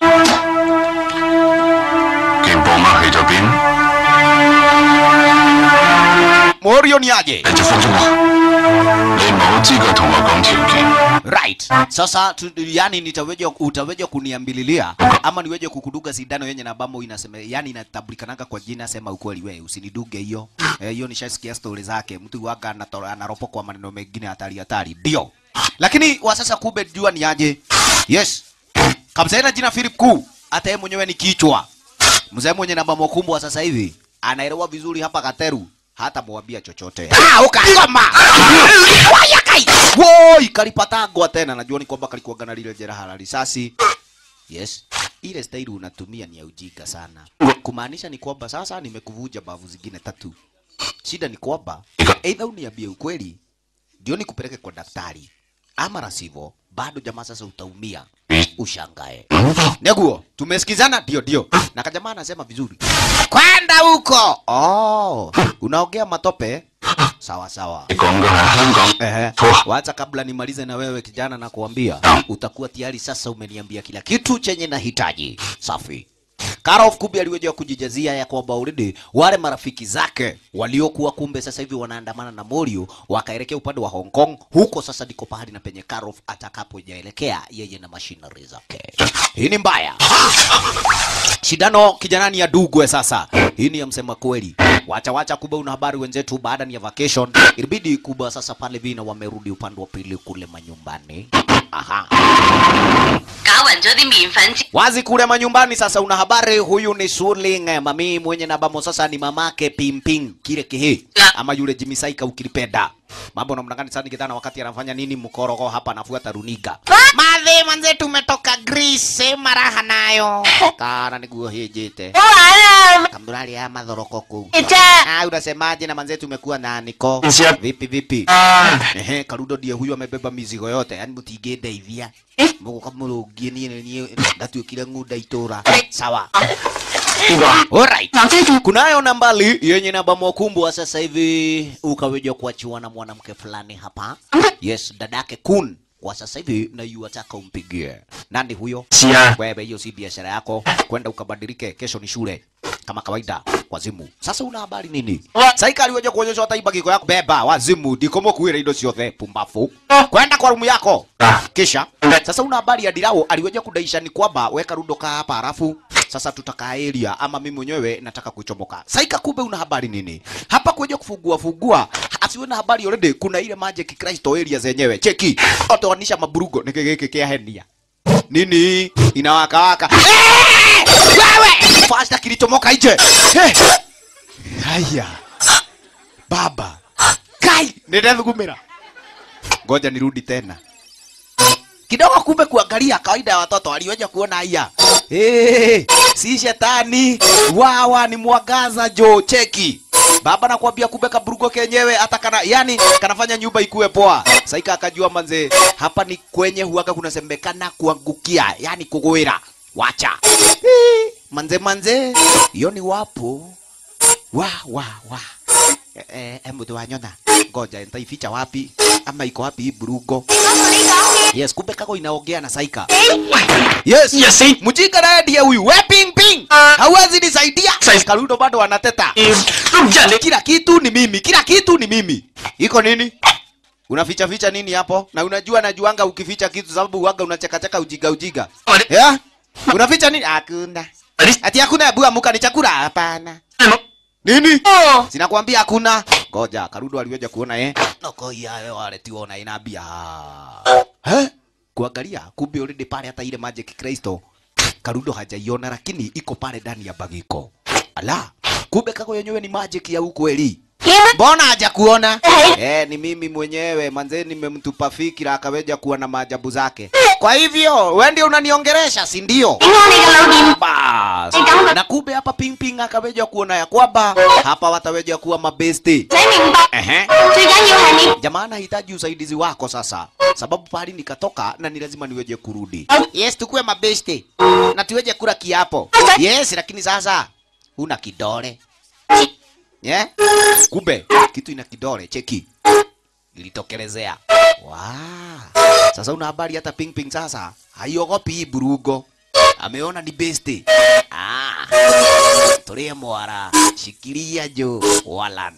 S2: 件寶馬去咗邊？
S1: Morio ni aje?
S2: 你就放咗我，你冇資格同我講條件。
S1: Right. Sasa tu, yani nitaweje utaweje kuniambililia ama niweje kukuduga sindano yenye na ambamo inasema yani inatambulikanaga kwa jina sema ukweli we usiniduge hiyo. Eh, hiyo nishasikia story zake. Mtu waga anato- anaropo kwa maneno mengine hatari hatari. Ndio. Lakini wa sasa kumbe jua ni aje? Yes. Kamsaina jina Philip Kuu. Hata yeye mwenyewe ni kichwa. Mzee mwenye namba mokumbwa sasa hivi anaelewa vizuri hapa Kateru hata mwambia chochote. Ah, ukagoma. Waya kai. Woi, kalipatagwa tena. Najua ni kwamba kalikuwa na lile jeraha la risasi. Yes. Ile staili unatumia ni ya ujinga sana. Kumaanisha ni kwamba sasa nimekuvuja bavu zingine tatu. Shida ni kwamba either uniambie ukweli ndio nikupeleke kwa daktari ama la sivyo bado jamaa sasa utaumia ushangae. Neguo, tumesikizana? Ndio, ndio. Na kajamaa anasema vizuri, kwenda huko. Oh, unaongea matope? Sawa sawa.
S2: 你講嘅係香港
S1: Ehe.
S2: Poa.
S1: Wacha kabla nimalize na wewe kijana, na kuambia utakuwa tayari sasa, umeniambia kila kitu chenye nahitaji. Safi. Karov kumbe aliweza kujijazia ya kwamba already wale marafiki zake waliokuwa kumbe sasa hivi wanaandamana na Morio wakaelekea upande wa Hong Kong. Huko sasa ndiko pahali na penye Karov atakapojaelekea yeye na machinery zake. Hii ni mbaya. Shidano kijanani ya Dugwe sasa. Hii ni ya msema kweli. Wacha wacha kuba una habari wenzetu baada ya vacation. Ilibidi kuba sasa pale vina wamerudi upande wa pili kule manyumbani. Aha.
S3: 搞暈咗啲麵粉之
S1: Wazi kule manyumbani sasa una habari huyu ni Suling eh, mami mwenye na bamo sasa ni mamake Pimping kile kihi ama yule Jimmy Saika ukilipenda. Mambo namna gani sana kitana wakati anafanya nini mkorogo hapa anafuata runiga. Madhe manze tumetoka Greece maraha nayo. Kana niguo hijite. Kamdurali ya madhoroko kuu. Ah, unasemaje na manze tumekuwa na niko.
S2: Nsia-
S1: Vipi vipi?
S2: 啊！
S1: Ehe, Karudo ndiye huyu amebeba mizigo yote, yani mutingedeithia muguka murungie nie nie ndatuikire ng'unda itura sawa
S2: 邊個？
S1: alright kunayo nambali yenye namba mwakumbwa sasa hivi ukaweja kuachiwa na mwanamke fulani hapa yes dadake kun kwa sasa hivi na yuataka umpigie nani huyo
S2: 是啊，
S1: wewe hiyo si biashara yako kwenda ukabadilike kesho ni shule kama kawaida wazimu sasa una habari nini saika aliweja kuonyesha hata ibagiko yako beba wazimu ndikomo kuira indo ciothe pumbafu kwenda kwa rumu yako
S2: Ah.
S1: kisha sasa una habari ya dirao aliweja kudaisha ni kwamba weka rundo kaa hapa halafu sasa tutakaa area ama mimi mwenyewe nataka kuchomoka saika kumbe una habari nini hapa kuja kufungua fungua asiwe na habari already kuna ile magic kristo area zenyewe cheki otoanisha maburugo nikigiki kia henia nini inawakawaka Eh! wewe fasta kilichomoka nje Eh! haya baba kai nindethugumira ngoja nirudi tena kidogo kumbe kuangalia kawaida ya watoto aliweja kuona haya hey, si shetani wawa ni mwangaza jo cheki baba nakwambia kumbe kaburugo kenyewe hata kana yani kanafanya nyumba ikuwe poa saika akajua manze hapa ni kwenye huaka kunasemekana kuangukia yani kugwira wacha Eh, manze manze hiyo ni wapo wa wa wa eh, eh, hebu tuwanyona ngoja nitaificha wapi ama iko wapi hii burugo yes kumbe kako inaongea na saika yes
S2: Yes, see.
S1: mjinga naye ndiye huyu we ping ping hauwezi nisaidia
S2: Sai-
S1: karudo bado anateta
S2: 都唔知人哋
S1: kila kitu ni mimi kila kitu ni mimi iko nini unaficha ficha nini hapo na unajua najuanga ukificha kitu sababu uwaga unachekacheka ujiga ujiga yeah? unaficha nini hakuna ati hakuna hebu amuka ni chakula hapana nini sinakwambia hakuna ngoja karudo aliweja kuona eh noko yayo waletiona inabia eh kuangalia kumbe already pale hata ile magic kristo karudo hajaiona lakini iko pale ndani ya bagiko ala kumbe kako yenyewe ni magic ya ukweli mbona haja kuona eh ni mimi mwenyewe manze nimemtupa fikira akaweja kuwa na maajabu zake kwa hivyo wewe ndio unaniongeresha si ndio bas na kumbe hapa ping ping akaweja kuona ya kwamba hapa wataweja kuwa mabesti ehe jamaa anahitaji usaidizi wako sasa sababu pahali nikatoka na ni lazima niweje kurudi yes tukuwe mabesti na tuweje kula kiapo yes lakini sasa una kidole yeah? kumbe kitu ina kidole cheki ilitokelezea wow. sasa una habari hata ping ping sasa haiogopi hii burugo ameona ni besti ah. tulie mwara shikilia jo walan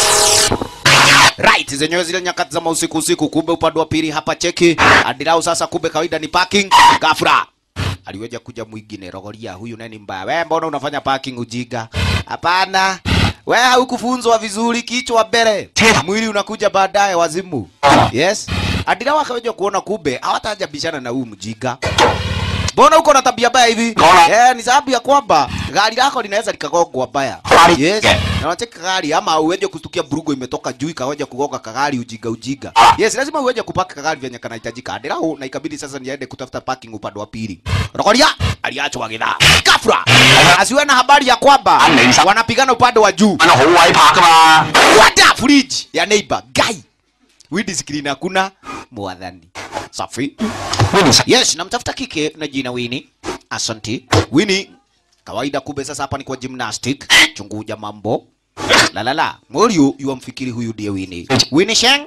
S1: right zenyewe zile nyakati za mausiku usiku kumbe upande wa pili hapa cheki adirau sasa kumbe kawaida ni parking gafra aliweja kuja mwingine rogoria huyu nani mbaya we mbona unafanya parking ujiga hapana we haukufunzwa vizuri kichwa mbele mwili unakuja baadaye wazimu yes adirau akaweja kuona kumbe hawatajabishana na huyu mjiga mbona uko na tabia mbaya hivi
S2: Mbona?
S1: eh, ni sababu ya kwamba gari lako linaweza likagongwa mbaya
S2: Gari-
S1: yes
S2: Yeah.
S1: na unacheka gari ama uweje kustukia burugo imetoka juu ikaweja kugonga kagari ujiga ujiga yes lazima uweje kupaka kagari vyenye kanahitajika adirau na ikabidi sasa niende kutafuta parking upande wa pili rokoria aliachwa gidhaa kafra asiwe na habari ya kwamba
S2: Anaisa.
S1: wanapigana upande wa juu
S2: 揾到好位拍噶嘛。
S1: wada fridge ya neighbor guy widi screen hakuna mwadhani safi
S2: Winnie
S1: yes namtafuta kike na jina wini asanti wini kawaida kumbe sasa hapa ni kwa gymnastic chunguja mambo la la la moriu yuamfikiri huyu ndiye wini wini sheng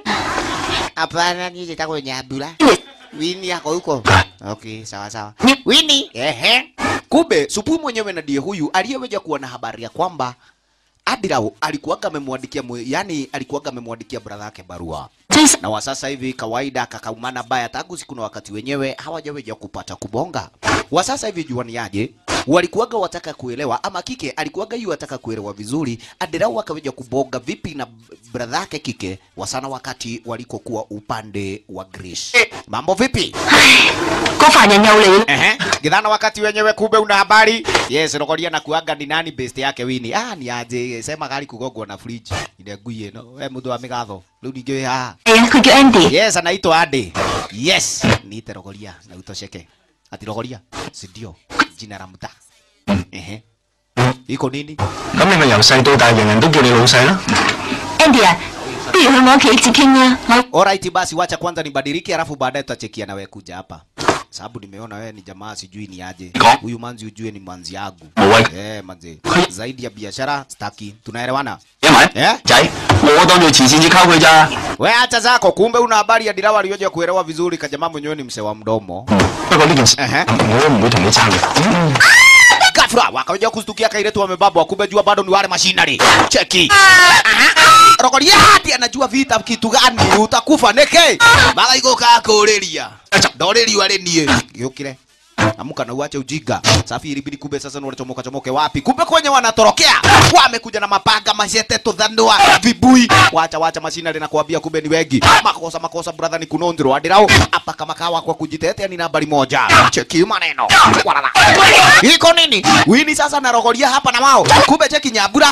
S1: hapana nije tako nyabula wini yako huko okay sawa sawa wini ehe kumbe supu mwenyewe na ndiye huyu aliyeweja kuwa na habari ya kwamba Adirau alikuwaga amemwandikia mwe- yani alikuwaga amemwandikia brother yake barua na wa sasa hivi kawaida kakaumana baya tangu siku na wakati wenyewe hawajaweja kupata kubonga. Wa sasa hivi juaniaje, walikuwaga wataka kuelewa ama kike alikuwaga yu wataka kuelewa vizuri, Adirau akaweja kubonga vipi na brother yake kike wasana wakati walikokuwa upande wa Greece. Mambo vipi?
S3: 個凡人又嚟啦！
S1: Ehe, githana wakati wenyewe kumbe una habari. Yes, rokoria na kuaga ni nani best yake wini. Ah, ni aje sema gari kugongwa na fridge. Ile ngui ino. We mtu wa migatho. Riu ningi ha.
S3: 係啊，佢叫 Andy。
S1: Yes, anaitwa Ade. Yes, niite rokoria na utosheke. Ati rokoria, si ndio? Jina la mtaa. Ehe. Iko nini?
S2: 咁你咪由細到大，人人都叫你老細啦。
S3: Andy 啊，不如去我屋企接傾啦。我
S1: Alright basi wacha kwanza nibadilike alafu baadaye tutachekia na wewe kuja hapa. Sababu nimeona wewe ni jamaa sijui ni aje.
S2: Niko.
S1: Huyu manzi ujue ni manzi yangu.
S2: Muwe.
S1: Eh, manzi. Zaidi ya biashara staki. Tunaelewana?
S2: 因為
S1: Eh?
S2: 仔，我當做慈善至溝佢咋。
S1: We acha zako, kumbe una habari ya Dirawa aliyoja kuelewa vizuri kajamaa mwenyewe ni mse wa mdomo.
S2: 不過呢件事，
S1: Ehe.
S2: 我都唔會同你爭嘅。
S1: Ghafla wakaja kustukia kailetu wamebabwa, kumbe jua bado ni wale mashinari. Cheki. Aha. Rokoria hati anajua vita kitu gani, utakufa neke. Bala iko kakureria. Ndoreri wale nie. Giukire. Amuka na uache ujinga. Safi ilibidi kumbe sasa ni wanachomoka chomoke wapi? Kumbe kwenye wanatorokea. Wamekuja na mapanga, mashete, tudhanua, vibui. Wacha wacha mashinari na kuambia kumbe ni wengi. Makosa makosa brother ni kunondro. Adirao hapa kama kawa kwa kujitetea ni nambari moja. Cheki maneno. Walala. Iko nini? Wini sasa narogoria hapa na wao. Kumbe cheki nyabura.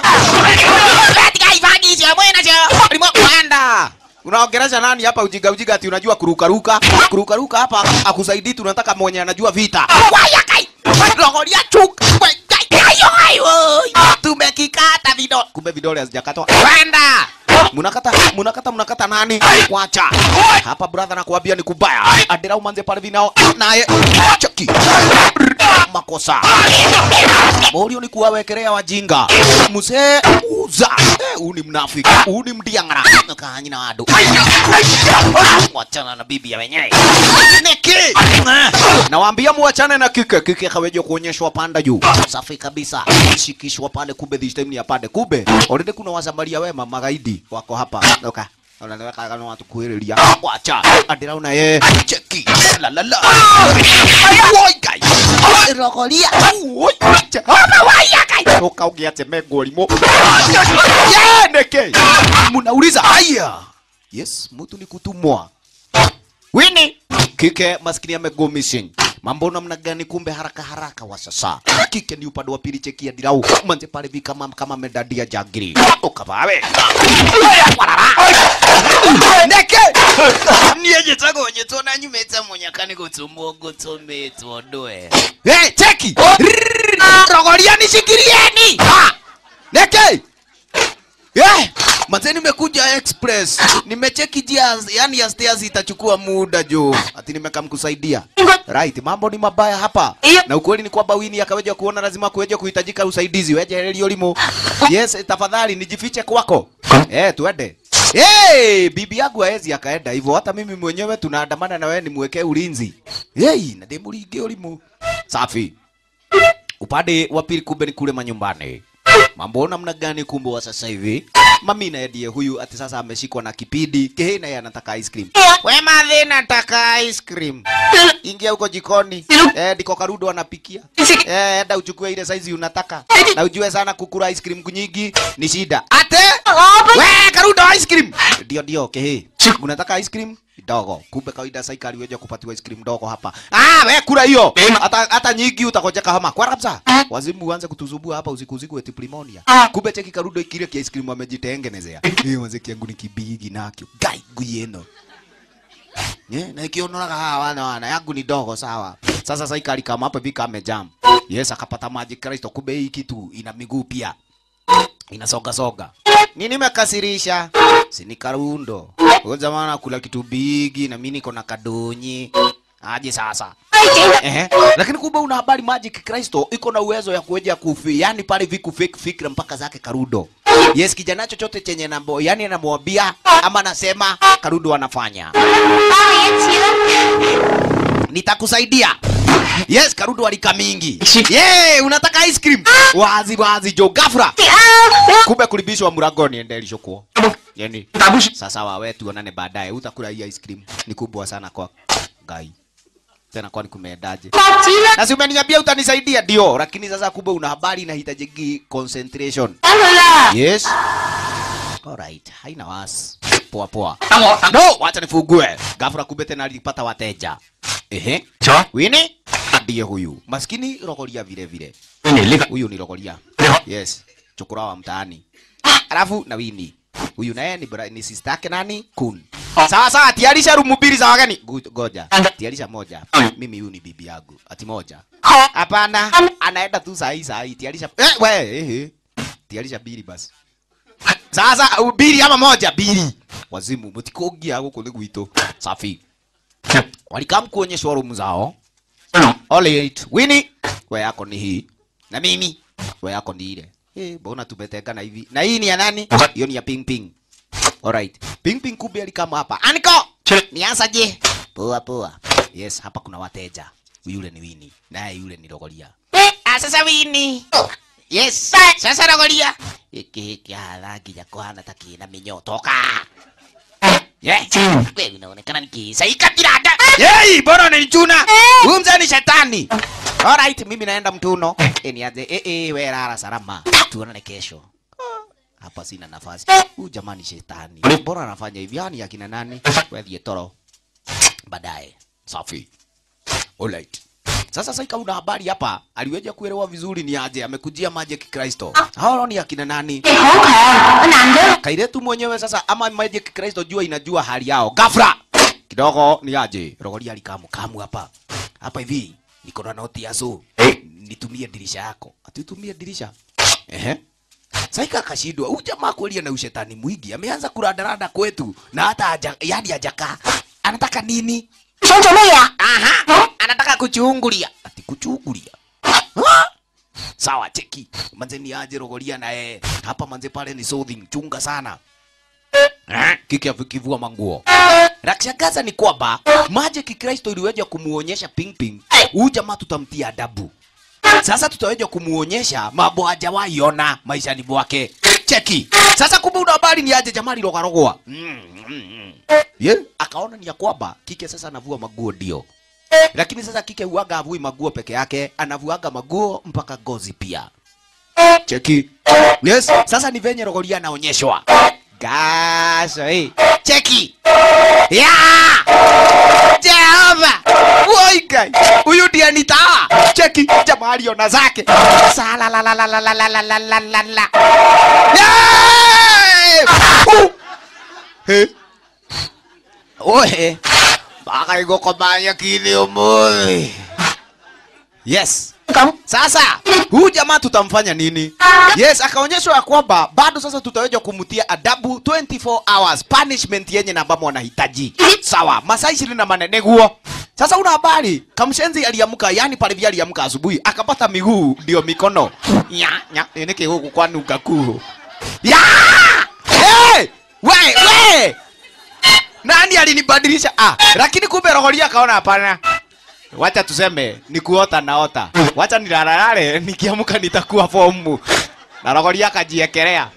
S1: Katika ifani hizi mwena cha. Limo kwenda. Unaongelesha nani hapa ujiga ujiga ati unajua kuruka ruka? Kuruka ruka hapa akusaidii tunataka mwenye anajua vita. Waya kai. Rogoria chuk. Wai, kai. Ayo ayo. Tumekikata vidole. Kumbe vidole hazijakatwa. Kwenda. Munakata, munakata, munakata nani? Wacha. Hapa brother nakuambia ni kubaya. Adira umanze pale vinao. Naye cheki. Makosa. Morio ni kuwawekelea wajinga. Mzee uza. Eh, huu ni mnafiki. Huu ni mdiangara. Kaanyi na wadu. Wachana na bibi ya wenyewe. Niki. Nawaambia muachane na kike. Kike kaweje kuonyeshwa panda juu. Safi kabisa. Shikishwa pale kumbe this time ni ya pande kumbe. Already kuna wasamaria wema magaidi wako hapa. Oka. Unaweka kama watu kuelelia. Wacha. Adira una ye. Cheki. La la la. Woi kai. Rogoria. Woi. Hapa waya kai. Toka ugiate megolimo. Yeah, neke. Munauliza haya. Yes, mtu ni kutumwa. Wini kike maskini amego missing. Mambo namna gani? Kumbe haraka haraka wa sasa. Kike ni upande wa pili, chekia dirau manze pale vi kama kama medadia jagiri ukabawe neke
S4: niye tako wenye tona nyumeta munyakani kutumbo gutume tuondoe
S1: hey, cheki Rrrr, rogoria nishikirieni Ha! neke yeah. Manze nimekuja express. Nimecheki njia yani ya stairs itachukua muda jo. Ati nimekamkusaidia. Right, mambo ni mabaya hapa.
S3: Iyo.
S1: Na ukweli ni kwamba Winnie akaweja kuona lazima kuweja kuhitajika usaidizi. Weje helio limo. Yes, tafadhali nijifiche kwako. Eh, tuende. Hey, bibi yangu haezi akaenda hivyo. Hata mimi mwenyewe tunaandamana na wewe nimwekee ulinzi. Hey, na demulinge ulimo. Safi. Upande wa pili kumbe ni kule manyumbani. Mambo namna gani kumbe wa sasa hivi? Mami na ndiye huyu ati sasa ameshikwa na kipindi. Kehe naye anataka ice cream. We madhi nataka ice cream. Ingia huko jikoni. Eh, ndiko Karudo anapikia. Eh, enda uchukue ile size unataka. Na ujue sana kukula ice cream nyingi ni shida. Ate? We Karudo ice cream. Ndio ndio kehe. Unataka ice cream? Dogo. Kumbe kawaida sasa aliweja kupatiwa ice cream dogo hapa. Ah, we kula hiyo. Hata hata nyingi utakojeka homa. Kwa kabisa. Wazimu uanze kutuzubua hapa usiku usiku eti pneumonia. Kumbe cheki Karudo kile kia ice cream amejitengenezea. Hiyo mwanzo kiangu ni kibigi nakyo. Gai guyeno. Yeah, na ikionoraga hawa wana wana yangu ni dogo sawa. Sasa sasa ikali kama hapa vika amejam. Yes, akapata maji Kristo kumbe hii kitu ina miguu pia. Inasoga soga. Nini mekasirisha? Sini Karundo. Huyo jamaa anakula kitu bigi na mimi niko na kadonyi. Aje sasa. Ehe. Lakini kumbe una habari Magic Kristo iko na uwezo ya kuweja kufi, yani pale viku fake fikra mpaka zake Karudo. Yes, kijana chochote chenye nambo, yani anamwambia ama anasema Karudo anafanya. Nitakusaidia. Yes, Karudo alika mingi. Yeah, unataka ice cream? Wazi wazi jo gafra. Kumbe kulibishwa mlangoni endelisho kuo. Yani sasa wawe tuonane baadaye. Utakula hii ice cream. Ni kubwa sana kwa gai. Tena kwani kumeendaje? Na si umeniambia utanisaidia ndio, lakini sasa kumbe una habari inahitaji concentration. Yes. Alright, haina wasi. Poa poa. No, wacha nifungue. Ghafla kumbe tena alipata wateja. Ehe.
S2: Cho.
S1: Winnie ndiye huyu. Maskini rogoria vile vile.
S2: Winnie, lika.
S1: Huyu ni rogoria.
S2: Lika.
S1: Yes. Chokora wa mtaani. Alafu na Winnie. Huyu naye ni, bra- ni sister yake nani? Kun. Sawa sawa, tiarisha rumu mbili za wageni. Gu- Goja. Tiarisha moja. Mimi huyu ni bibi yangu. Ati moja. Hapana, anaenda tu saa hii saa hii. Tiarisha. Eh, we, eh, eh. Tiarisha mbili basi. Sasa uh, mbili ama moja? Mbili. Wazimu, mtikogia huko ni gwito. Safi. Walikam kuonyeshwa room zao. Alright. Winnie, we yako ni hii. Na mimi, we yako ni ile. Eh, mbona tumetengana hivi? Na hii ni ya nani? Hiyo ni ya Ping Ping. Alright. Ping Ping kumbe alikama hapa. Aniko!
S2: Che.
S1: Nianza je? Poa poa. Yes, hapa kuna wateja. Yule ni Winnie, naye yule ni Rogoria.
S4: Ah, sasa Winnie. Yes. Sasa Rogoria.
S1: Hiki hiki halagi ya kuhana takina minyo. Toka! Yeah.
S4: Wewe unaonekana nikisaika kirada.
S1: Yei, bora unanichuna. Huyu mzee ni shetani. Alright, mimi naenda mtuno. Eh, niaje. Eh, eh, wewe lala salama. Tuonane kesho. Hapa sina nafasi. Huyu jamani shetani. Bora anafanya hivi yani akina nani? Wewe ndiye toro. Baadaye. Safi. Alright. Sasa sasa kama una habari hapa, aliweja kuelewa vizuri ni aje amekujia Magic Kristo. Hao ni akina nani? Kairetu mwenyewe sasa ama Magic Kristo jua inajua hali yao. Gafra kidogo ni aje? Rogoria alikamu kamu hapa. Hapa hivi niko na noti ya so. Nitumie dirisha yako. Atutumie dirisha. Ehe. Saika akashindwa. Huyu jamaa kweli ana ushetani mwingi. Ameanza kuradarada kwetu na hata haja, yani hajaka. Anataka nini? Aha. Anataka kuchungulia. Ati kuchungulia. Ha? Sawa, cheki. Manze ni aje Rogoria na yeye. Hapa manze pale ni soothing. Chunga sana. Eh, Kiki afikivua manguo. La kushangaza ni kwamba Magic Kristo iliweja kumuonyesha Ping Ping. Huyu jamaa tutamtia adabu. Sasa tutaweza kumuonyesha mambo hajawahi ona maishani mwake. Cheki. Sasa kumbe una habari ni aje jamaa lirogarogwa. Mm, mm, mm. Yeah. Akaona ni ya kwamba kike sasa anavua maguo ndio. Lakini sasa kike huaga avui maguo peke yake, anavuaga maguo mpaka gozi pia. Cheki. Yes. Sasa ni venye Rogoria anaonyeshwa. Gasho eh. Cheki. Ya! Jehova! Woi guy. Huyu ndiye nitaa. Cheki jamaa aliona zake. Sala la la la la la la la la la la la. Yay! Uh! He. Ohe. Baka igoko banya kini umuthi. Yes.
S3: 講
S1: Sasa huyu jamaa tutamfanya nini? Yes, akaonyeshwa ya kwamba bado sasa tutaweza kumtia adabu 24 hours punishment yenye na ambamo anahitaji. Sawa, masaa 20 na manene guo. Sasa una habari, kamshenzi aliamka, yani pale vile aliamka asubuhi, akapata miguu ndio mikono. Nya nya, niki huku kwa nuka kuu. Ya! Hey! We, we! Nani alinibadilisha? Ah, lakini kumbe rohoria akaona hapana. Wacha tuseme ni kuota naota. Wacha nilalale nikiamka nitakuwa fomu. Na rogoria akajiekelea.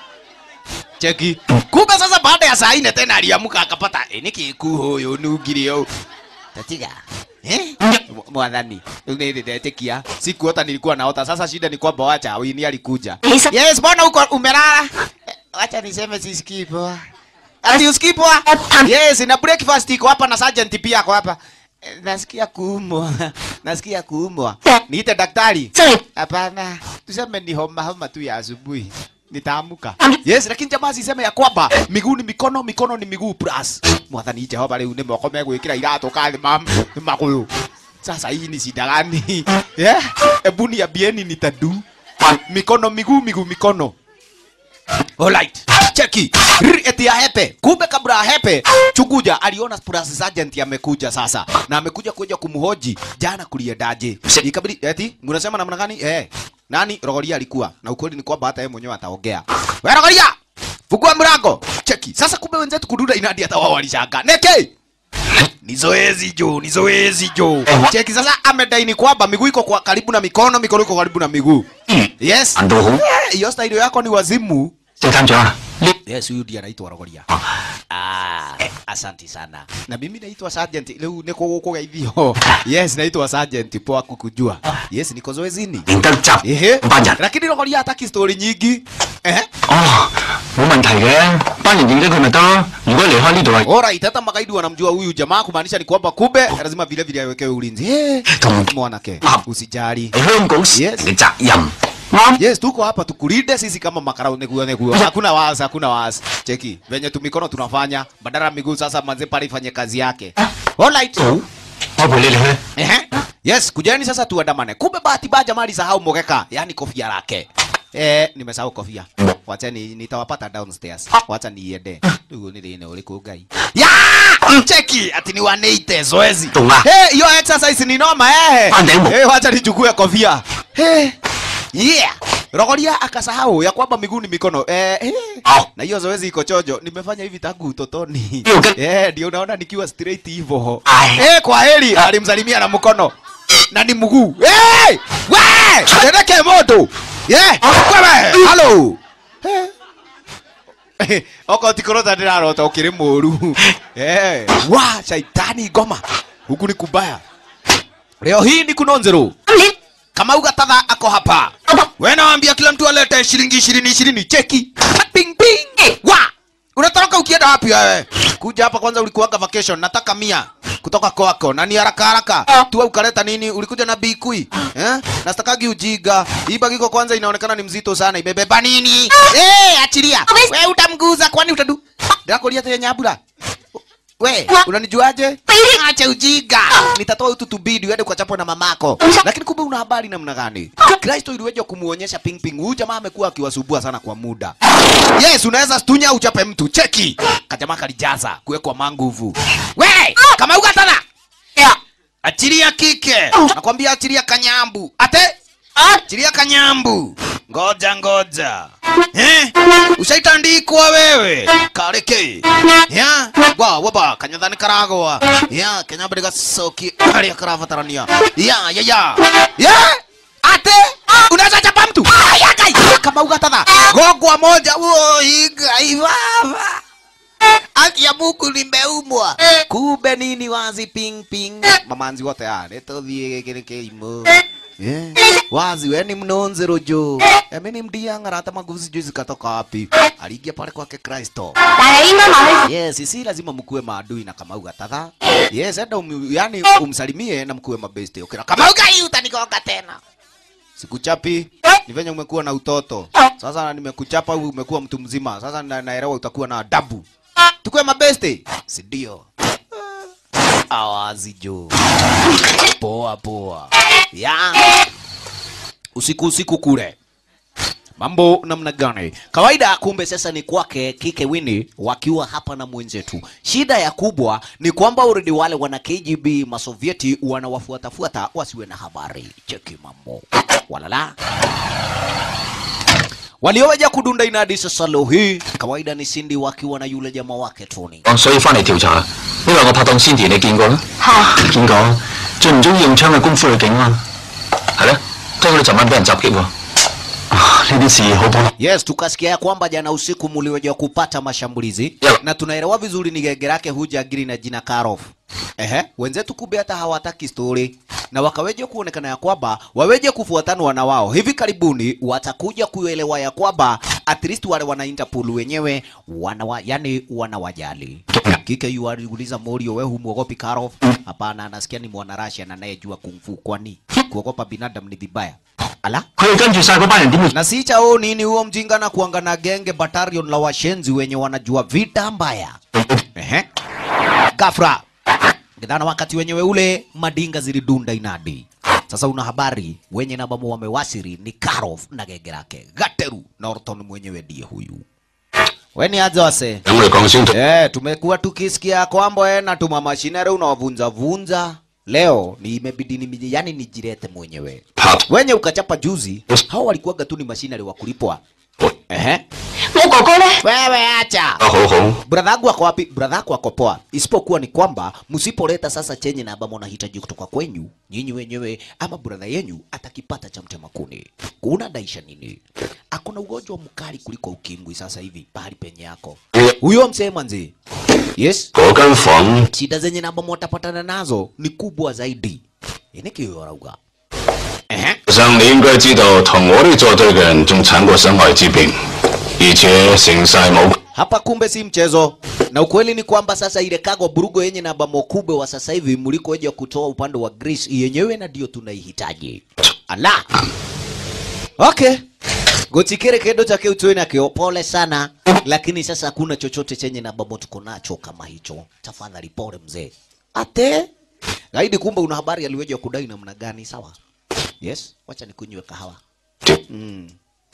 S1: Cheki. Kumbe sasa baada ya saa nne tena aliamka akapata e, niki kuhuyo nugirio. Tatiga. Eh? Mwadhani. Unidetikia. Sikuota nilikuwa naota. Sasa shida ni kwamba wacha wini alikuja.
S3: Lisa.
S1: Yes, mbona uko umelala? Eh, Wacha niseme sisikii poa. Ati usikii poa? Yes, na breakfast iko hapa na sergeant pia ako hapa. Eh, Nasikia kuumwa. Nasikia kuumwa. Niite daktari.
S3: Sorry.
S1: Hapana. Tuseme ni homa homa tu ya asubuhi. Nitaamuka.
S3: Am-
S1: Yes, lakini jamaa siseme ya kwamba miguu ni mikono, mikono ni miguu plus. Mwathani Jehova rĩu nĩ moko megwĩkĩra iratũ kathĩ ma magũrũ. Sasa hii ni shida gani? Yeah? Ebu niambieni nitadu. Mikono miguu miguu mikono. Alright. Cheki. Rrr, Eti ya hepe. Kumbe kabla ya hepe, Chukuja aliona plus sergeant amekuja sasa. Na amekuja kuja kumhoji jana kuliendaje. Ikabidi eti mnasema namna gani? Eh. Nani Rogoria alikuwa? Na ukweli ni kwamba hata yeye mwenyewe ataongea. Wewe Rogoria! Fungua mlango. Cheki. Sasa kumbe wenzetu kudunda inadi hata wao walishangaa. Neke! Ni zoezi jo, ni zoezi jo. Cheki sasa amedai ni kwamba miguu iko kwa karibu na mikono, mikono iko karibu na miguu. Yes.
S2: 難道好？
S1: Eh, Hiyo style yako ni wazimu.
S2: 正探長啊，呢
S1: Yes, huyu ndiye anaitwa Rogoria. Ah, asanti sana. Na mimi naitwa Sergeant. Leo niko huko gaithio. Yes, naitwa Sergeant. Poa kukujua. Yes, niko zoezini.
S2: 連得集
S1: Ehe.
S2: 班人。
S1: Lakini Rogoria hataki story nyingi. Eh?
S2: 哦，冇問題嘅，班人認得佢咪得咯。如果離開呢度係
S1: Alright, hata magaidi wanamjua huyu jamaa kumaanisha ni kwamba kumbe lazima vile vile awekewe ulinzi. Eh,
S2: Tum-
S1: mwanake, usijali.
S2: 係香港市
S1: Yes.
S2: 嘅責任。啱。
S1: Yes, tuko hapa tukulinde sisi kama makarau neguo neguo. Hakuna wasi, hakuna wasi. Cheki, venye tu mikono tunafanya, badala ya miguu sasa manze pale ifanye kazi yake. Alright.
S2: 好，我陪你哋去。
S1: Ehe. Yes, kujeni sasa tuandamane. Kumbe bahati mbaya jamaa alisahau mogeka, yani kofia lake. Eh, nimesahau kofia. Wacha ni nitawapata downstairs. Wacha niende. Ndugu ni lini uliku gai. Ya! Cheki, ati ni waneite zoezi.
S2: Tunga.
S1: Eh, hiyo exercise ni noma eh.
S2: Pandemo.
S1: Eh, wacha nichukue kofia. Eh. Yeah. Rogoria akasahau ya kwamba miguu ni mikono. Eh, eh.
S2: Au.
S1: Na hiyo zoezi iko chojo. Nimefanya hivi tangu utotoni.
S2: Hiyo gani?
S1: Eh, ndio unaona nikiwa straight hivyo.
S2: Ai.
S1: Eh, kwa heri alimsalimia na mkono. Na ni mguu. Eh! We! Tereke moto. Yeah. Wewe, hello. Eh. Oko tikorota ndirarota ukiri muru. Eh, wa shaitani ngoma. Huku ni kubaya. Leo hii ni kunonzero. Kama ugatadha ako hapa. Wewe naambia kila mtu alete shilingi ishirini ishirini cheki. Ping ping. Wa! Unatoroka ukienda wapi wewe? Kuja hapa kwanza ulikuwaga vacation, nataka mia kutoka kwako na ni haraka haraka. Tu ukaleta nini? Ulikuja na bikui. Eh? Nastakagi ujiga. Hii bagi iko kwanza inaonekana ni mzito sana. Ibebeba nini? Eh, achilia. Wewe utamguza kwani utadu? Ndakulia tena nyabura. We, unanijuaje? Acha ujiga. Nitatoa utu tubidi uende ukachapwe na mamako. Lakini kumbe una habari namna gani? Kristo iliweja kumuonyesha ping ping. Huyu jamaa amekuwa akiwasubua sana kwa muda. Yes, unaweza stunya uchape mtu. Cheki. Kajamaa kalijaza kuwekwa manguvu. We, kama ugatana. Achilia kike. Nakwambia achilia kanyambu. Ate? Achilia kanyambu. Ngoja ngoja. Eh? Ushaitandikwa wewe. Kareke. Ya? Wa waba kanyathani karagwa. Ya, kanyambu gacoki aria karabatarania. Ya, ya ya. Ya? Ate? Unaweza chapa mtu? Aya kai. Kama ugatatha. Gogwa moja. Woi, gai baba. Haki ya Mungu nimeumwa. Kumbe nini wazi ping ping. Mamanzi wote ah, nituthie gikiri kiimo. Yeah. Wazi we ni mnonzero jo. Emi ni mdianga hata maguvu sijui zikatoka wapi. Aliingia pale kwake Kristo.
S3: 但係應該問佢
S1: Yes, si lazima mkuwe maadui na Kamau Gathatha. Yes, enda um, yani umsalimie na mkuwe mabeste. Okay, na Kamau gai utanigonga tena. Sikuchapi. Ni venye umekuwa na utoto. Sasa nimekuchapa umekuwa mtu mzima. Sasa na, naelewa utakuwa na adabu. Tukue mabeste. Si ndio? Awazi jo. Poa poa. Ya. usiku usiku kule mambo namna gani? Kawaida kumbe sasa ni kwake kike Wini wakiwa hapa na mwenzetu. Shida ya kubwa ni kwamba already wale wana KGB masovieti wanawafuatafuata wasiwe na habari. Cheki mambo walala walioweja kudunda inadi sasa leo hii kawaida ni Cindy wakiwa na yule jamaa wake Tony.
S2: 所以翻嚟調查，因為我拍檔 Cindy 你見過啦？
S3: 係
S2: 見過，最唔中意用槍嘅功夫去警啊，係咧，聽講你尋晚俾人襲擊喎，啊呢啲事好幫。
S1: Yes, tukasikia ya kwamba jana usiku mliweja kupata mashambulizi
S2: Yeah.
S1: na tunaelewa vizuri ni genge lake huja agiri na jina Karov. Ehe, wenzetu kumbe hata hawataki story na wakaweja kuonekana ya kwamba waweje kufuatanwa na wao hivi karibuni watakuja kuelewa ya kwamba at least wale wana Interpol wenyewe wanawa, yani wanawajali. Kike yu aliuliza Morio, wewe humwogopi Karov? Hapana, anasikia ni mwana Russia na anayejua kung fu, kwani kuogopa binadamu ni vibaya? Ala,
S2: 佢哋跟住晒嗰班人點會？
S1: na si chao nini huo mjinga na kuanga na genge batalion la washenzi wenye wanajua vita mbaya. Ehe. Gafra. Gidhana wakati wenyewe ule madinga zilidunda inadi. Sasa una habari wenye na bamu wamewasiri ni Karov na genge lake. Gateru na Orton mwenyewe ndiye huyu. Weni aje wase?
S2: 等我哋講先。
S1: Eh, tumekuwa tukisikia kwamba eh, na tuma mashinere unawavunja vunja. Leo ni imebidi ni yani nijirete mwenyewe.
S2: 拍
S1: Wenye ukachapa juzi, hao walikuwaga tu ni mashinari wa kulipwa. Ehe.
S3: 我哥哥咧，
S1: Wewe acha.
S2: 得好好。
S1: Brother yangu ako wapi? Brother yako ako poa. Isipokuwa ni kwamba msipoleta sasa chenye na ambamo nahitaji kutoka kwenyu, nyinyi wenyewe ama brother yenyu atakipata cha mtema kuni. Kuna daisha nini? Akona ugonjwa mkali kuliko ukimwi sasa hivi pahali penye yako. Huyo msee manzi. Yes.
S2: 嗰間房
S1: Shida zenye na ambamo watapatana nazo ni kubwa zaidi. Inikiyorauga. Ehe.
S2: 上你應該知道，同我哋作對嘅人仲慘過身外之病，而且成晒冇。
S1: Hapa kumbe si mchezo, na ukweli ni kwamba sasa ile kago burugo yenye na bamo kubwa wa sasa hivi mlikoja kutoa upande wa Greece yenyewe na ndio tunaihitaji. Ala. Okay. Gotikere kedo chake utweni akio pole sana, lakini sasa hakuna chochote chenye na bamo tuko nacho kama hicho. Tafadhali pole mzee. Ate gaidi, kumbe una habari aliweja kudai namna gani? Sawa. Yes, wacha nikunywe kahawa. Mm.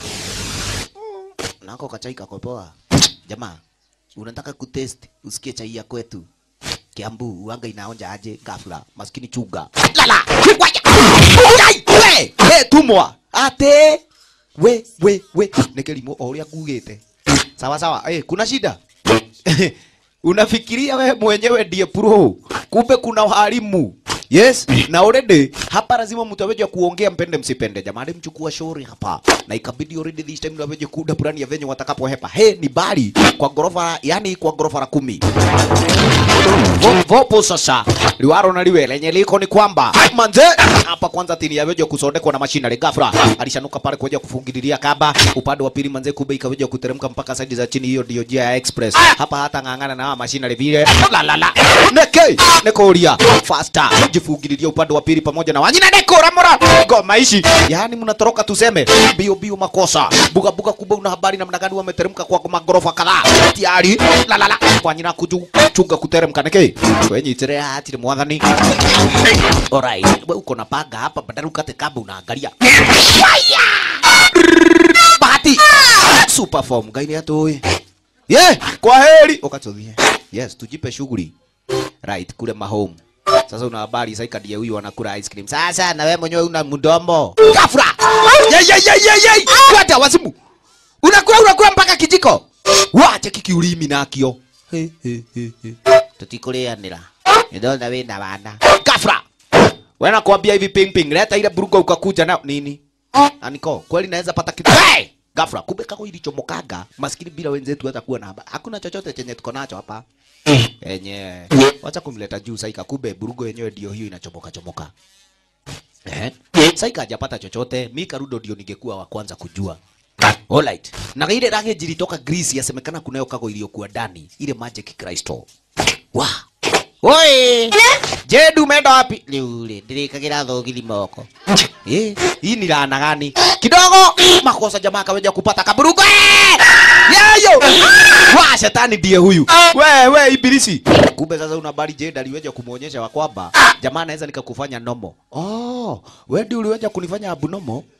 S1: Nako kachai kako poa. Jamaa, unataka kutest usikie chai ya kwetu Kiambu uanga inaonja aje ghafla. Maskini chuga. Lala. Waya. Chai. We, we tumwa. Ate. We, we, we. Nekelimo oria kugete. Sawa sawa. Eh, kuna shida? Unafikiria we mwenyewe ndiye pro. Kumbe kuna walimu. Yes, na already hapa lazima mtu aweje kuongea mpende msipende. Jamani mchukua shauri hapa. Na ikabidi already this time aweje kuda plani ya venye watakapohepa. He ni bali kwa gorofa, yani kwa gorofa la kumi. Vo- Vopo sasa liwaro na liwe lenye liko ni kwamba manze hapa kwanza tini yaweja kusondekwa na mashina ghafla alishanuka pale kuja kufungililia kaba upande wa pili manze kube ikaweja kuteremka mpaka saidi za chini hiyo ndio njia ya express hapa hata ng'ang'ana na mashina vile la la la neke nekoria faster jifungililia upande wa pili pamoja na wanyina neko ramora go maishi yani mnatoroka tuseme bio bio makosa buga buga kubwa una habari namna gani wameteremka kwa magorofa kadhaa tayari la la la kwa nyina kuju chunga kuteremka neke kwenye itere hatire mwathani alright wewe uko na panga hapa badala ukate kamba unaangalia bahati super form gaini atoe ye kwa heri ukatuthie yes tujipe shughuli right kule mahome sasa una habari sasa kadie huyu anakula ice cream sasa na wewe mwenyewe una mdomo kafra ye ye ye ye ye kwata wazimu unakula unakula mpaka kijiko wache kikiulimi nakio he he he he tutikulianira nidona wina wana kafra wewe nakwambia hivi ping ping leta ile burugo ukakuja na nini aniko kweli naweza pata kitu hey! Gafra, kumbe kako ilichomokaga maskini bila wenzetu hata kuwa na habari. Hakuna chochote chenye tuko nacho hapa. Enye. Wacha kumleta juu saika kumbe burugo yenyewe ndio hiyo inachomoka chomoka. Eh? Saika hajapata chochote, mi Karudo ndio ningekuwa wa kwanza kujua. Alright. Na ile rangi jilitoka Greece yasemekana kunayo kago iliyokuwa ndani, ile Magic Crystal. Wa. Oi! Jedu umeenda wapi? Liule, nilikagira thogili moko. Eh, hii ni laana gani? Kidogo makosa jamaa kaweja kupata kaburugo. Eh! Yayo! Wa shetani ndiye huyu. We we ibilisi. Kumbe sasa una habari Jade aliweja kumuonyesha wa kwamba jamaa anaweza nikakufanya nomo. Oh, wewe ndio uliweja kunifanya abnormal.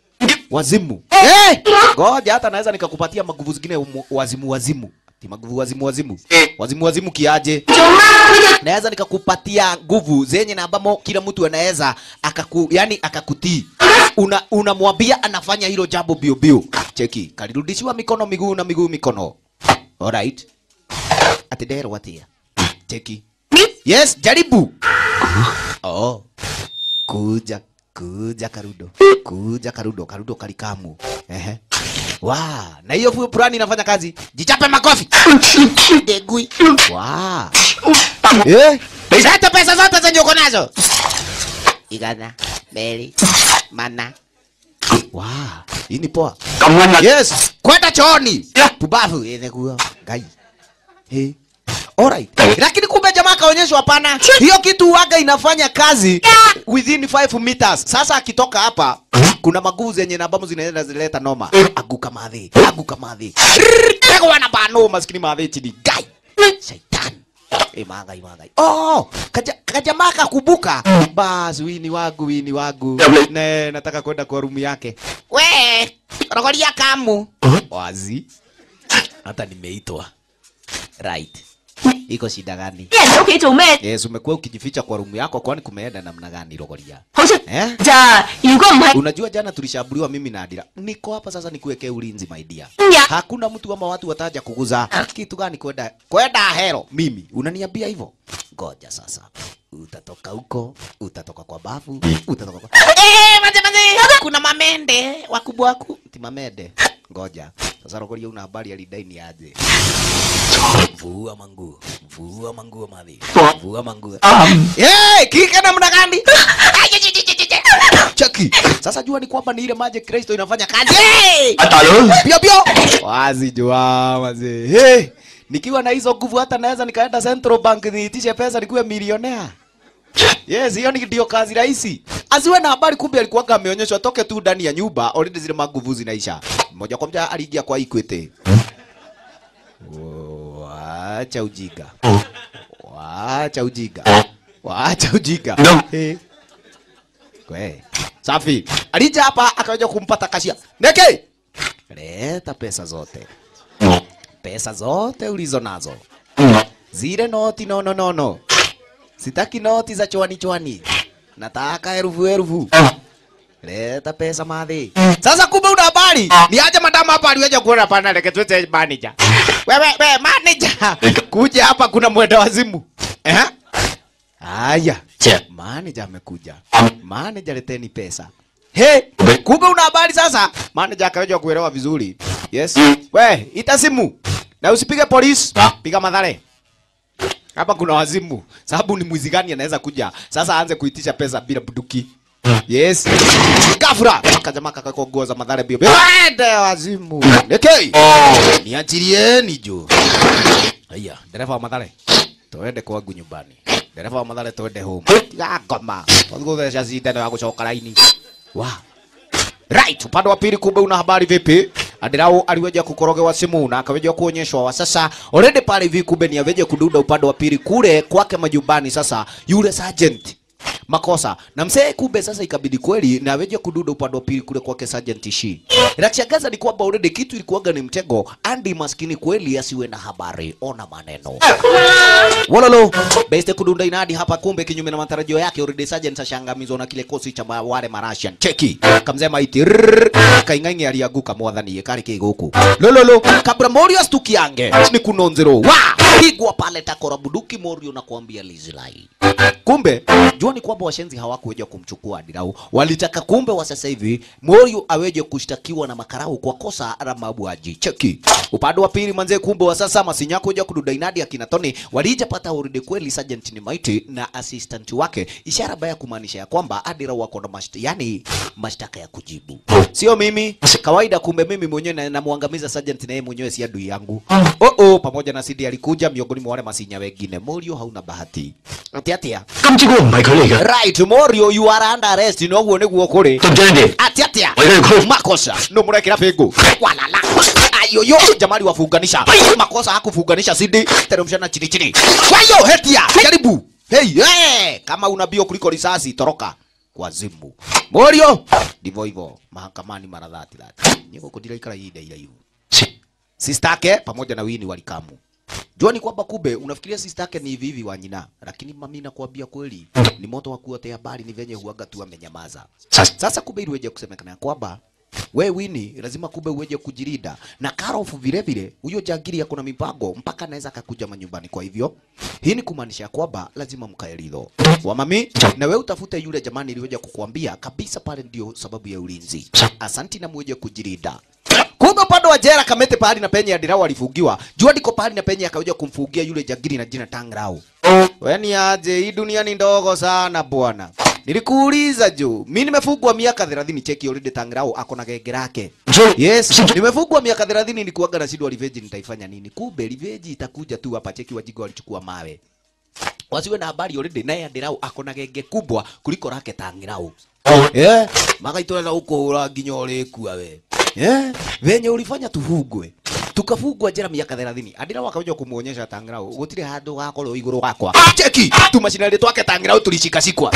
S1: wazimu hey! ngoja hata naweza nikakupatia maguvu zingine umu- wazimu wazimu Ati maguvu wazimu wazimu wazimu wazimu kiaje naweza nikakupatia nguvu zenye na ambamo kila mtu anaweza akaku yani akakutii una unamwambia anafanya hilo jambo bio bio cheki kalirudishiwa mikono miguu na miguu mikono alright ati dero atia cheki yes jaribu oh kuja kuja karudo kuja karudo karudo kalikamu ehe wa na hiyo fu- fulani inafanya kazi jichape makofi degui wa eh leta pesa zote zenye uko nazo igana beli mana wa hii ni poa
S2: 咁温啊！
S1: yes kwenda chooni pubavu inakuwa ngai hey. Alright. Lakini kumbe jamaa kaonyeshwa hapana. Hiyo kitu waga inafanya kazi within 5 meters. Sasa akitoka hapa kuna maguvu zenye na ambazo zinaenda zileta noma. Aguka madhi. Aguka madhi. Tego wana bano maskini madhi chini. Gai. Shaitan. Eh magai magai. Oh, kaja kajamaa kakubuka. Bas wini wangu wini wangu. Ne nataka kwenda kwa room yake. We, rogoria kamu. Wazi. Hata nimeitwa. Right. Iko shida gani?
S3: 啲人喺屋企做咩？
S1: Yes, umekuwa ukijificha kwa rumu yako kwani kumeenda namna gani Rogoria?
S3: 好出
S1: Eh?
S3: 咋？如果唔係
S1: Unajua jana tulishambuliwa mimi na Adira. Niko hapa sasa nikuwekee ulinzi my dear.
S3: Ya.
S1: Hakuna mtu ama watu wataja kuguza. Kitu gani kwenda? Kwenda hero mimi. Unaniambia hivyo? Ngoja sasa. Utatoka huko, utatoka kwa bafu, utatoka kwa Eh, maze maze. Kuna mamende wakubwa waku. Ti mamende. Ngoja. Sasa Rogoria una habari alidai ni aje? Vua manguo. Vua manguo madhi. Vua manguo. Eh, kika namna gani? Cheki. Sasa jua ni kwamba ni ile maji Kristo inafanya kazi. Hey!
S2: 啊大佬，
S1: Pio pio. Wazi jua mazee. Hey! Nikiwa na hizo nguvu hata naweza nikaenda Central Bank niitishe pesa nikuwe milionea. Yes, hiyo ni ndio kazi rahisi. Asiwe na habari kumbe alikuwa ameonyeshwa toke tu ndani ya nyumba already zile maguvu zinaisha. Moja kwa moja aliingia kwa Equity. Wacha ujiga. Wacha ujiga. Wacha ujiga.
S2: No.
S1: Eh. Kwe. Safi. Alija hapa akaja kumpata kashia. Neke. Leta pesa zote. Pesa zote ulizo nazo. Zile noti no no no no. Sitaki noti za chwani chwani. Nataka elfu elfu. Leta pesa madhi. Sasa kumbe una habari? Ni aje madam hapa aliweja kuona pana leke tuite manager. Wewe wewe manager. Kuja hapa kuna mwenda wazimu. Eh? Haya.
S2: Che.
S1: Manager amekuja. Manager leteni pesa. He, kumbe una habari sasa? Manager akaweja kuelewa vizuri. Yes. We, ita simu. Na usipige polisi.
S2: Ah.
S1: Piga madhare. Hapa kuna wazimu. Sababu ni mwizi gani anaweza kuja? Sasa aanze kuitisha pesa bila buduki. Yes. Gafura. Akajamaa kakako nguo za madhare bio. Ende wazimu. Neke. Niachilieni juu. Haya, dereva wa madhare. Tuende kwangu nyumbani. Dereva wa madhare tuende home. Ya ngoma. Tuguthesha cindano ya gucoka raini. Wa. Right, upande wa pili kumbe una habari vipi? Adirao aliweja kukorogewa simu na akaweja kuonyeshwa wa sasa already pale hivi kumbe ni aveje kududa upande wa pili kule kwake majumbani sasa yule sergeant makosa na msee kumbe sasa ikabidi kweli na aweje kududa upande wa pili kule kwake sergeant shi la kushangaza ni kwamba already kitu ilikuwaga ni mtego andi maskini kweli asiwe na habari ona maneno Wololo beste kudunda inadi hapa, kumbe kinyume na matarajio yake, already sergeant ashangamizwa na kile kosi cha ma- wale Marasian. Cheki kamzema iti rrrr, kaing'ang'i alianguka mwathani yekari kiguku lololo kabla Morio astukiange ni kunonzero wa pigwa pale takora buduki Morio na kuambia lizilai kumbe jua ni kwamba washenzi hawakuweja kumchukua Adirau, walitaka kumbe wa sasa hivi Morio aweje kushtakiwa na makarau kwa kosa la mauaji. Cheki upande wa pili manze, kumbe wa sasa masinyako kuja kududa inadi akina Tony walija pata uridi kweli Sergeant ni maiti na assistant wake, ishara baya kumaanisha ya kwamba Adirau wako na mashtaka, yani mashtaka ya kujibu, sio mimi kawaida. Kumbe mimi mwenyewe na- namuangamiza Sergeant na yeye mwenyewe si adui yangu. Oh oh, pamoja na Sidi alikuja miongoni mwa wale masinya wengine. Morio hauna bahati ati atia
S2: 今朝嗰個唔係佢嚟嘅，
S1: Right, Morio, you are under arrest. No guo niguo kuri.
S2: 對唔對你哋？
S1: Ati atia.
S2: Wega yuko.
S1: Makosa. No murekera pingu. Walala. Ayoyo, jamali wafunganisha. Makosa hakufunganisha Sidi. Teremshana chini chini. Wayo, hetia. Jaribu. Hey, hey. Kama una bio kuliko risasi, toroka. Wazimu. Morio, ndivyo hivyo mahakamani mara dhati dhati niko kudira ikara ida ila hiyo sistake pamoja na wini walikamu jua ni kwamba kumbe unafikiria sistake ni hivi hivi wanyina lakini mami nakwambia kweli ni moto wa kuotea habari ni venye huaga tu amenyamaza sasa kumbe ili uweje kusemekana ya kwamba we wini lazima kumbe uweje kujirida na Karofu vile vile huyo jangiri yako na mipango mpaka anaweza akakuja manyumbani kwa hivyo hii ni kumaanisha kwamba lazima mkae ridho wa mami na we utafute yule jamani iliweja kukuambia kabisa pale ndio sababu ya ulinzi asanti na muweje kujirida kumbe upande wa jera kamete pahali na penye adirao alifungiwa jua ndiko pahali na penye akaweja kumfungia yule jangiri na jina tangrao weni aje hii dunia ni ndogo sana bwana nilikuuliza juu mi nimefungwa miaka 30 cheki already tangrao ako na genge lake yes nimefungwa miaka 30 nilikuwaga na shida revenge nitaifanya nini kumbe revenge itakuja tu hapa cheki wajigo walichukua mawe wasiwe na habari already naye adirao ako na genge kubwa kuliko lake tangirao yeah. magaitwara huko ura nginya urikua we yeah. venye ulifanya tufungwe tukafungwa njera miaka 30 adira wakaja kumuonyesha tangrao gutire handu gakorwo iguru wakwa cheki tumacinari twake tangrao tulishikasikwa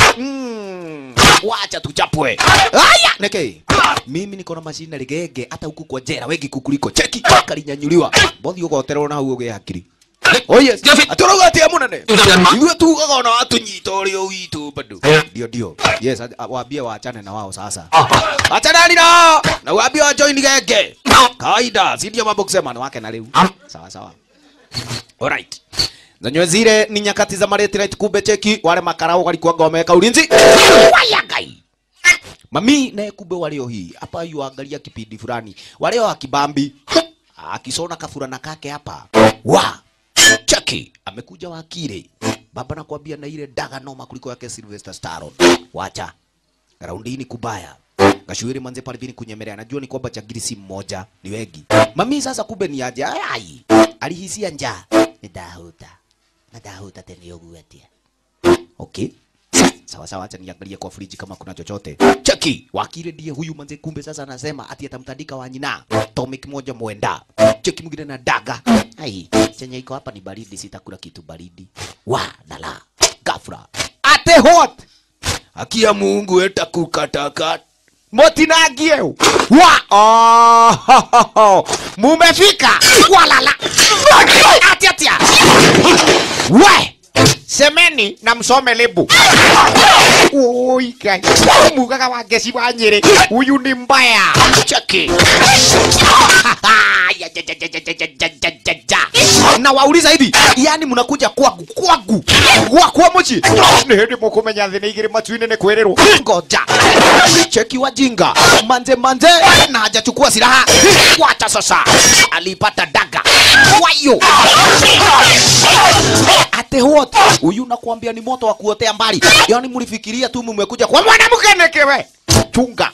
S1: mm. wacha tuchapwe aya neke mimi niko na macinari genge hata huku kwa njera wengi kukuliko cheki kalinyanyuliwa bothi ugoterwo na hau ugie hakiri Oh yes. Aturauga atia munene. Ithuĩ tugaga ona watunyita ũrĩa witũ bado. Ndio ndio. Yes, a- a- waambie waachane na wao sasa. Achana nao. Na waambie wa join genge. Kawaida, si ndio mambo kusema na wake na leo. Sawa sawa. Alright. Zenyewe zile ni nyakati za Mareti Night kumbe cheki wale makarao walikuwa wameweka ulinzi. Waya gai. Mami naye kumbe walio hii hapa yuangalia kipindi fulani walio akibambi akisona kafurana kake hapa wa cheki amekuja wakire baba nakwambia na ile daga noma kuliko yake Sylvester Stallone wacha raundi hii ni kubaya Gashuiri manze pale vini kunyemelea najua ni kwamba chagiri si mmoja ni wengi mami sasa kumbe ni aje ai alihisia njaa nidahuta nadahuta tena yoguatia okay sawa sawa, acha niangalie kwa friji kama kuna chochote. Cheki, wakili ndiye huyu manze, kumbe sasa anasema ati atamtandika Wanyina Tomic moja mwenda. Cheki mwingine na daga. Ai, chenye iko hapa ni baridi, sitakula kitu baridi. Wa dala gafra ate hot akia Mungu eta kukatakata motinangie wa oh, ho, ho, ho. mumefika walala ati atia we semeni na msome lebu Oi, kai. Mugaga wa gesi wa Nyeri. Huyu ni mbaya. Cheki. Ya, ja, ja, ja, ja, ja, ja, ja, ja, ja. Na wauliza hivi, yani mnakuja kwangu kwangu wa kwa mochi ni hindi mukumenya thĩ nĩ igĩrĩ matu-inĩ nĩ kwĩrĩrwo ngoja cheki wajinga manze manze na hajachukua silaha wacha sasa alipata daga wayo ate what huyu nakwambia ni moto wa kuotea mbali yani mlifikiria tu mmekuja kwa mwanamke nekewe chunga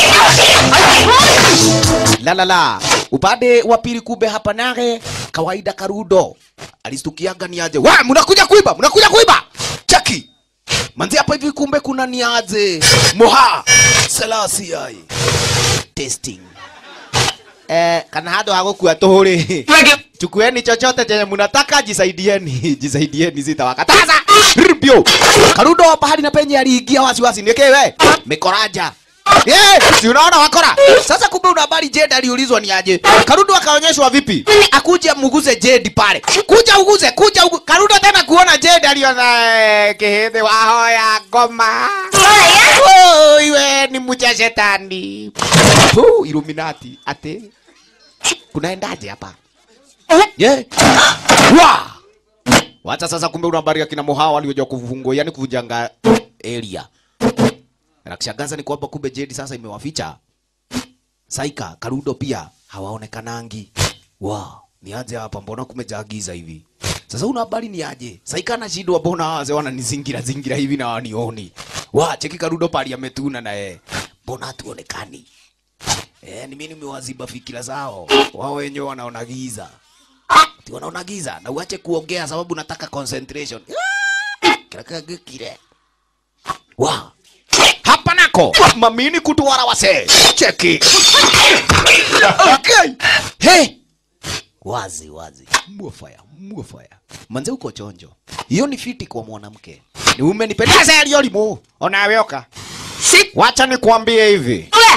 S1: la la la upande wa pili kumbe hapa nage kawaida karudo alistukiaga ni aje wa mnakuja kuiba mnakuja kuiba cheki manzi hapa hivi kumbe kuna ni aje moha selasi ai testing eh kana hado hagukua tuhuri chukueni chochote chenye mnataka jisaidieni jisaidieni sitawakataza ribio karudo pahali na penye aliingia wasiwasi nikewe mikoraja Yeah, si unaona wakora sasa kumbe una habari Jade aliulizwa ni aje Karudo akaonyeshwa vipi akuje muguze Jade pale kuja uguze kuja ugu... Karudo tena kuona Jade aliona eh, kihidhi wahoya ngoma oh, iwe ni mcha shetani oh, Illuminati ate kunaendaje hapa yeah. Wa! Wacha sasa, kumbe una habari ya kina Mohawa walioja kufungwa, yani kuvunjanga area. Na kishangaza ni kwamba kumbe Jedi sasa imewaficha Saika, Karudo pia hawaonekanangi. Wa, ni aje hapa, mbona kumejagiza hivi? Sasa una habari ni aje? Saika anashindwa, mbona hawa wazee wananizingira zingira hivi na wanioni? Wa, cheki Karudo pali ametuna na yeye. Mbona hatuonekani? Eh, ni mimi nimewaziba fikira zao. Wao wenyewe wanaona giza. Ati wanaona giza na uache kuongea sababu nataka concentration. Kila kile. Wa. Hapa nako mamini kutuwara wase. Cheki. Okay. Hey. Wazi wazi. Mwafaya, mwafaya. Manze uko chonjo. Hiyo ni fiti kwa mwanamke. Ni umenipendeza yaliyo limo. Onaweoka. Wacha nikwambie hivi.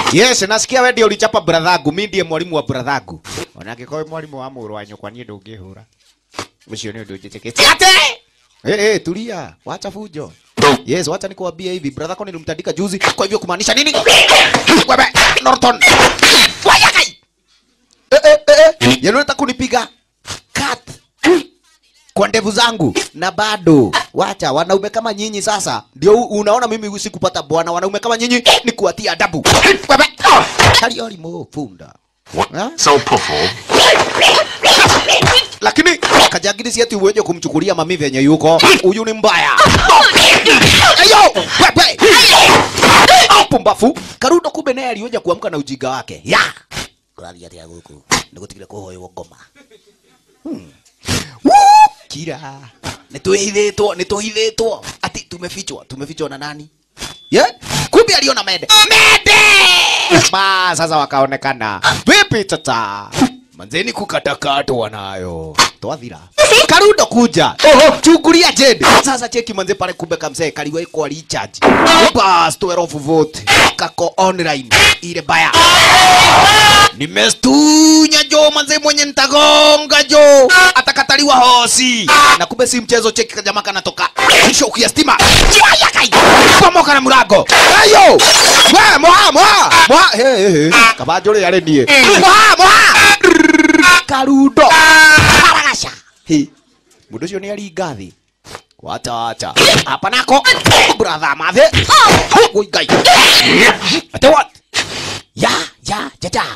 S1: yes nasikia we ndio ulichapa brathangu mi ndiye mwalimu wa brathangu ona angĩkorwo mwalimu wa mũrũ wa nyũkwa niĩ ndũngĩhũra ũcio nĩ ũndũ njĩtĩkĩtie ate Eh, eh, tulia, wacha fujo. Yes, wacha nikuambie hivi, brother yako nilimtandika juzi, kwa hivyo kumaanisha nini? Wewe Norton. Waya kai. Eh eh eh, eh. Yeye unataka kunipiga cut kwa ndevu zangu na bado wacha wanaume kama nyinyi sasa ndio u- unaona mimi sikupata bwana wanaume kama nyinyi ni kuwatia adabu Wewe kaliori mo funda Ha?
S2: 收破火，
S1: lakini kajagiri si ati uweje kumchukulia mami venye yuko huyu ni mbaya ayo wewe pumbafu karudo kumbe naye aliweja kuamka na ujinga wake ya kuraria atia guku nigutigire kuhoywo ngoma Hmm. Woo! kira nituhithitwo nituhithitwo ati tumefichwa tumefichwa na nani yeah? kumbe aliona mende mende ba sasa wakaonekana vipi tata manzeni kukatakatwa nayo twathira karundo kuja chungulia jed sasa cheki manze pale kumbe kamsee kaliwa iko recharge bas 12 vote kako online ile baya nimestunya jo manze mwenye nitagonga jo atakataliwa hosi na kumbe si mchezo cheki kajama kanatoka shoki ya stima Yaya kai pomoka na murago ayo we moha moha moha he he he kabajore yare nie moha moha karundo haragasha he mundu ucio ni aringa thi wacha wacha hapa nako brother mathe Oi, ngai ate what ya ya ya ya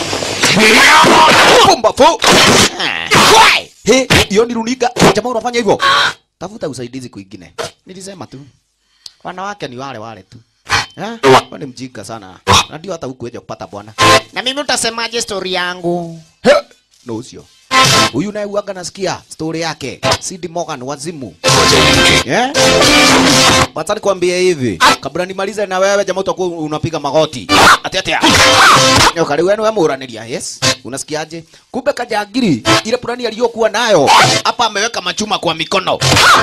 S1: pumbafu Wai! he hiyo ni runinga jamaa unafanya hivyo tafuta usaidizi kwingine nilisema tu wanawake ni wale wale tu Eh? Wewe ni mjinga sana na ndio hata hukuweja kupata bwana na mimi utasemaje story yangu He! no sio huyu naye uaga nasikia story yake Sid Morgan wazimu yeah? Wacha nikwambie hivi kabla nimalize na wewe jamaa utakuwa unapiga magoti ati ati Yo kali wenu wewe muraniria yes unasikiaje kumbe kajagiri ile plani aliyokuwa nayo hapa ameweka machuma kwa mikono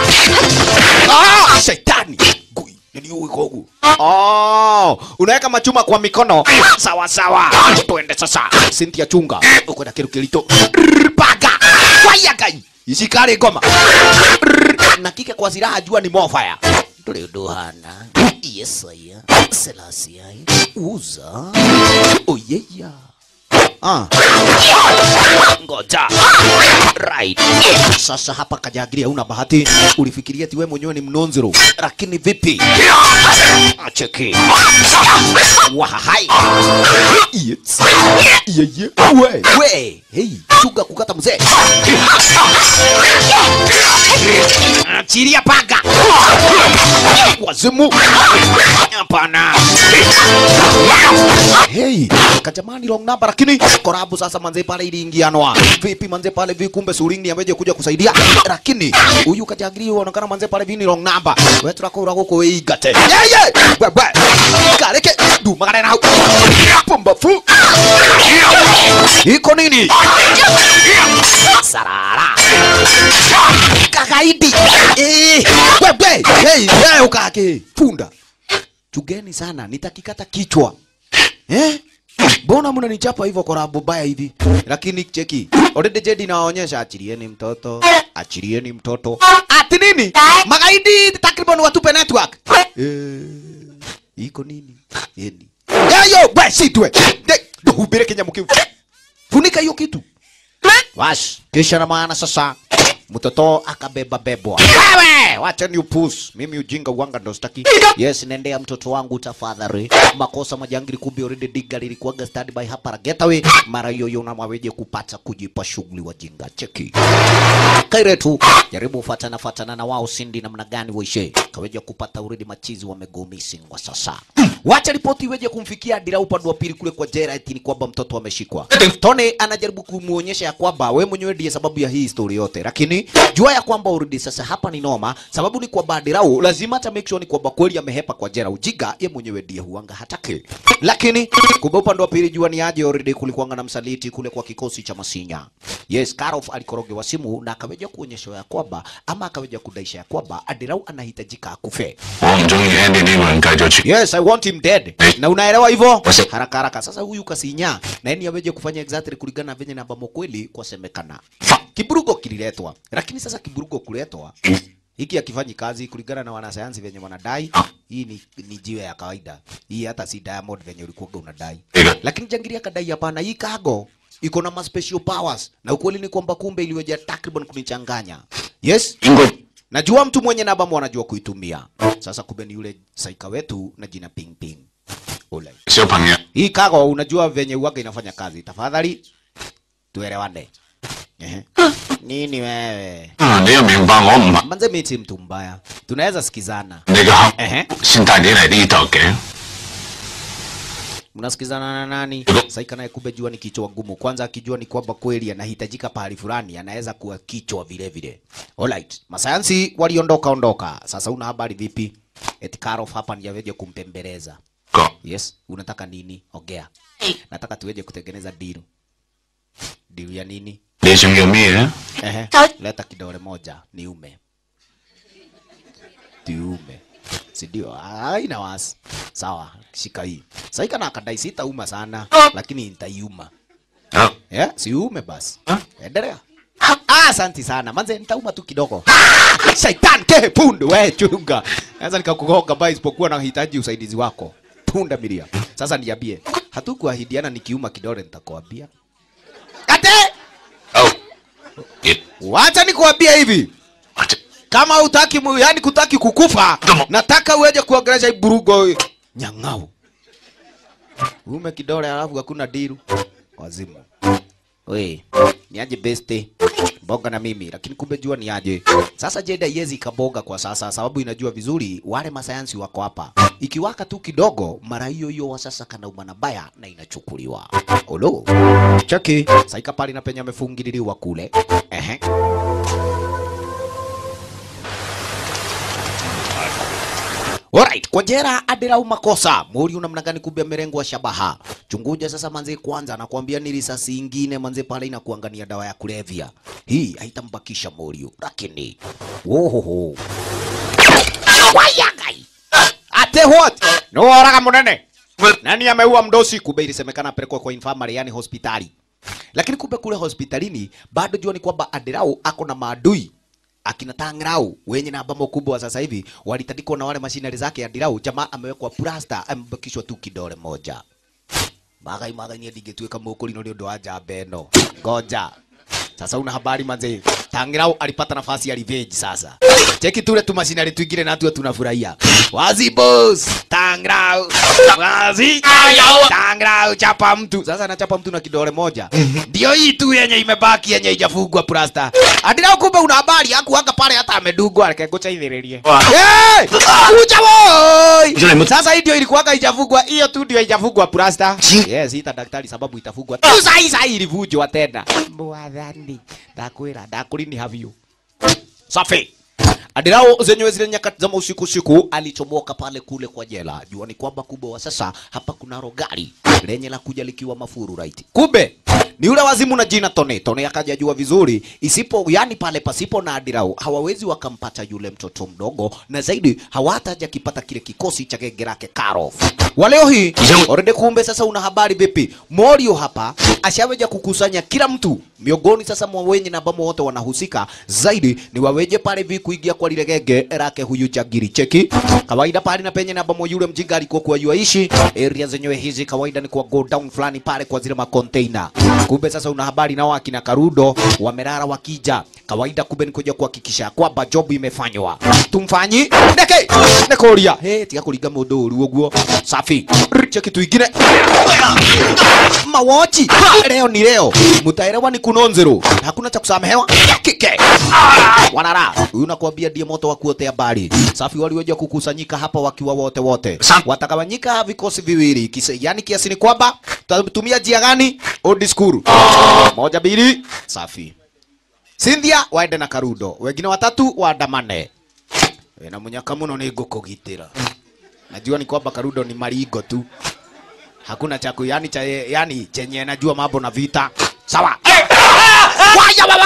S1: ah shetani Gui, nini huyu kogu oh unaweka machuma kwa mikono sawa sawa tuende sasa Cynthia chunga uko na kiru kilito paga fire gai isikare ngoma na kike kwa silaha jua ni mofaya nduri undu hana yesaya selasia uza oyeya ah ngoja right sasa hapa kajagiri hauna bahati ulifikiria ati wewe mwenyewe ni mnonzero lakini vipi acheki wahai yes yeye we we hey chunga kukata mzee achilia paga wazimu hapana hey kajamani long number lakini korabu sasa manze pale iliingianwa vipi manze pale vi kumbe suringi ameje kuja kusaidia lakini huyu kajagiri unaonekana manze pale vi ni long number wewe turakura guko weigate yeye wewe kareke dumagare na hau pumbafu iko nini sarara kakaidi eh wewe hey wewe ukake punda chugeni sana nitakikata kichwa eh Mbona mnanichapa hivyo korabu baya hivi? Lakini cheki, already Jedi naonyesha achilieni mtoto, achilieni mtoto. Ati nini? Magaidi takriban watupe network. Eh, iko nini? Yeni. Yayo, we sitwe. Hubire Kenya mkiu. Funika hiyo kitu. Wash, kisha na maana sasa mtoto akabeba bebwa. Wewe, wacha ni upus. Mimi ujinga uanga ndo sitaki. Yes, nendea mtoto wangu tafadhali. Makosa majangili kumbe already diga lilikuwaga standby hapa la getaway. Mara hiyo hiyo unamwaweje kupata kujipa shughuli wajinga. Cheki. Kaire tu jaribu fatana fatana na wao sindi namna gani waishe. Kaweja kupata already machizi wamego missing kwa sasa. Wacha ripoti iweje kumfikia Dira upande wa pili kule kwa jera eti ni kwamba mtoto ameshikwa. Tony anajaribu kumuonyesha ya kwamba we mwenyewe ndiye sababu ya hii story yote, lakini lakini jua ya kwamba urudi sasa hapa ni noma sababu ni kwamba adirau lazima hata make sure ni kwamba kweli amehepa kwa jera ujiga ye mwenyewe ndiye huanga hataki lakini kumbe upande wa pili jua ni aje already kulikuanga na msaliti kule kwa kikosi cha masinya yes Karof alikorogewa simu na akaweja kuonyesha ya kwamba ama akaweja kudaisha ya kwamba adirau anahitajika akufe
S2: 我唔中意 Andy 呢個人繼續傳。
S1: Yes, I want him dead. Na unaelewa hivyo?
S2: Wase-
S1: Haraka haraka. Sasa huyu kasinya na yeye aweje kufanya exactly kulingana na venye namba kweli kwa semekana. Kiburugo kililetwa. Lakini sasa kiburugo kuletwa hiki akifanyi kazi kulingana na wanasayansi venye wanadai. Hii ni, ni jiwe ya kawaida. Hii hata si diamond venye ulikuwa unadai.
S2: Ega.
S1: Lakini jangiri akadai hapana, hii cargo iko na ma special powers na ukweli ni kwamba kumbe iliweja takriban kunichanganya. Yes,
S2: 應該
S1: Najua mtu mwenye namba anajua kuitumia. Sasa kumbe ni yule saika wetu na jina Ping Ping. Ule.
S2: 小朋友，
S1: Hii kago unajua venye uwaga inafanya kazi. Tafadhali tuelewane. Ehe. Nini wewe?
S2: 啊，你要明白我唔係
S1: Manze mimi si mtu mbaya. Tunaweza sikizana.
S2: 你嘅客，
S1: Ehe.
S2: 先帶你嚟呢度嘅。
S1: Mnasikizana na nani? Saika naye kumbe jua ni kichwa ngumu. Kwanza akijua ni kwamba kweli anahitajika pahali fulani, anaweza kuwa kichwa vile vile. Alright. Masayansi waliondoka ondoka. Sasa una habari vipi? Eti Karof hapa ndiye aweje kumpembeleza.
S2: 個
S1: Yes, unataka nini? Ongea. Nataka tuweje kutengeneza deal. Deal ya nini?
S2: 你想要咩咧？
S1: Ehe.
S3: Sawa.
S1: Leta kidole moja niume. Tiume. Si ndio? Haina wasi. Sawa, shika hii. Sasa kana akadai sitauma sana, lakini nitaiuma.
S2: 啊，
S1: Eh, siume basi.
S2: Ah.
S1: Endelea. Ah, asante sana. Manze nitauma tu kidogo. Ah, Shaitan ke pundu we chunga. Sasa nikakugonga basi isipokuwa nahitaji usaidizi wako. Punda milia. Sasa niambie, hatukuahidiana nikiuma kidole nitakwambia. Kate!
S2: 好，咦，
S1: Wacha nikuambia hivi.
S2: 或者
S1: Kama hutaki mu- yani kutaki kukufa,
S2: Kama-
S1: nataka uweje kuongelesha hii burugo nyang'au. Ume kidole alafu hakuna diru. Wazimu. We, ni aje beste boga na mimi, lakini kumbe jua ni aje. Sasa Jeda yezi kaboga kwa sasa, sababu inajua vizuri wale masayansi wako hapa. Ikiwaka tu kidogo, mara hiyo hiyo wa sasa kana umana baya na inachukuliwa. Olo, cheki saika pale na penye amefungililiwa kule. Ehe. Alright, kwa jera adirau makosa. Mori una mnagani kumbe merengwa shabaha. Chunguja sasa manze kwanza nakwambia ni risasi ingine manze pale inakuangania dawa ya kulevya. Hii haitambakisha Morio. Lakini wohoho. Wayagai. Ate what? No haraka munene. Nani ameua mdosi? Kumbe ilisemekana apelekwa kwa infirmary yani hospitali. Lakini kumbe kule hospitalini bado jua ni kwamba Adirau ako na maadui akina Tangrau wenye na ambamo kubwa sasa hivi walitandikwa na wale mashinari zake Adirau. Jamaa amewekwa plasta, amebakishwa tu kidole moja. Magai magai ni ndingetuika mukuri no nĩ ũndũ wa njamba ĩno. Ngoja. Sasa una habari manze. Tangrau alipata nafasi ya revenge sasa. Cheki tule tu mashinari tuingire na tuwe tunafurahia. Wazi boss. Tangrau. Wazi. Tangrau chapa mtu. Sasa anachapa mtu na kidole moja. Ndio hii tu yenye imebaki yenye haijafungwa plasta. Adirau kumbe una habari hakuanga pale hata amedugwa akegocha ithiririe. Eh! Kuja boy. Sasa hii ndio ilikuwa haijafungwa, hiyo tu ndio haijafungwa plasta. Yes, ita daktari sababu itafungwa. Tu sai sai ilivunjwa tena. Mwathani, ndakwira ndakurini havyo. Safi. Adirao zenyewe zile nyakati za usiku usiku alichomoka pale kule kwa jela. Jua ni kwamba kubwa wa sasa hapa kuna rogari lenye la kuja likiwa mafuru right. Kumbe ni yule wazimu na jina Tone. Tone akaja jua vizuri, isipo yani pale pasipo na Adirao hawawezi wakampata yule mtoto mdogo, na zaidi hawataja kipata kile kikosi cha genge lake Karof. Waleo hii already, kumbe sasa una habari vipi? Morio hapa ashaweja kukusanya kila mtu miongoni sasa mwa wenye na ambamo wote wanahusika zaidi ni waweje pale hivi kuingia kwa lile genge lake huyu jagiri cheki kawaida pale na penye na ambamo yule mjinga alikuwa kwa yuaishi area zenyewe hizi kawaida ni kwa go down fulani pale kwa zile makonteina kumbe sasa una habari nao akina Karudo wamelala wakija kawaida kumbe ni kuja kuhakikisha kwamba job imefanywa tumfanyi ndeke ndekoria he tiga kuringa mundu uru uguo safi cheki tuingine mawochi leo ni leo mutaelewa ni kunonzero hakuna cha kusamehewa kike wanara huyu nakwambia ndiye moto wa kuotea bali safi waliweja kukusanyika hapa wakiwa wote wote watakawanyika vikosi viwili Kise, yani kiasi ni kwamba tutatumia njia gani old school moja mbili safi Cynthia waende na Karudo, wengine watatu waandamane. Wĩna mũnyaka mũno nĩ ngũkũgitĩra. Najua ni kwamba Karudo ni maringo tu, hakuna cha ku yani, cha, yani chenye najua mambo na vita. Sawa. Waya baba!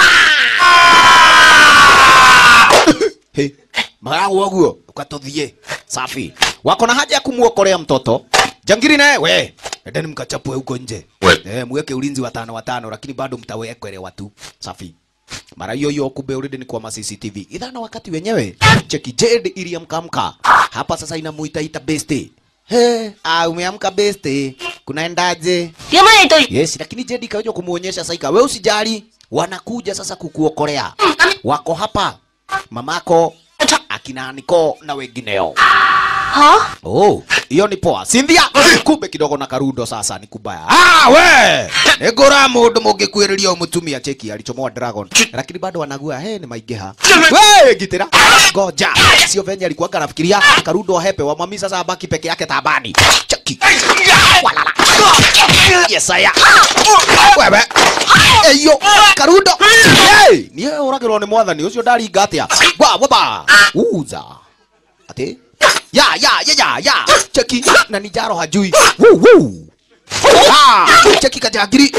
S1: Hey, maragu waguo ukatuthie safi. Wako na haja ya kumuokolea mtoto. Jangiri naye we, endeni mkachapwe huko nje.
S2: We.
S1: Eh, mweke ulinzi wa tano watano, lakini bado mtawekelewa tu. Safi. Mara hiyo hiyo kumbe already ni kwa ma CCTV. Idhana wakati wenyewe cheki Jade iliamkamka. Hapa sasa inamuita ita beste. He, ah umeamka beste. Kunaendaje?
S3: 點解你對
S1: Yes, lakini Jade ikaja kumuonyesha Saika, wewe usijali, wanakuja sasa kukuokolea. Wako hapa. Mamako, akina Niko na wengineo.
S3: 嚇？
S1: Oh, hiyo ni poa. Cynthia, kumbe kidogo na Karudo sasa ni kubaya. Ah, we! Egora mundu mungikwiriria mutumia cheki alichomoa dragon. Lakini bado wanagua, he ni maigeha. We, gitira. Goja. Sio venye alikuwa anafikiria Karudo ahepe wa mami sasa abaki peke yake tabani. Cheki. Walala. Yes, aya. Wewe. Eyo, Karudo. Hey, ni wewe uragirwo ni mwathani ucio ndaringa atia. Wa, waba. Uza. Ati? Ya, ya, ya, ya, ya. Cheki na ni jaro hajui. Woo, woo. Ah, cheki kajagiri.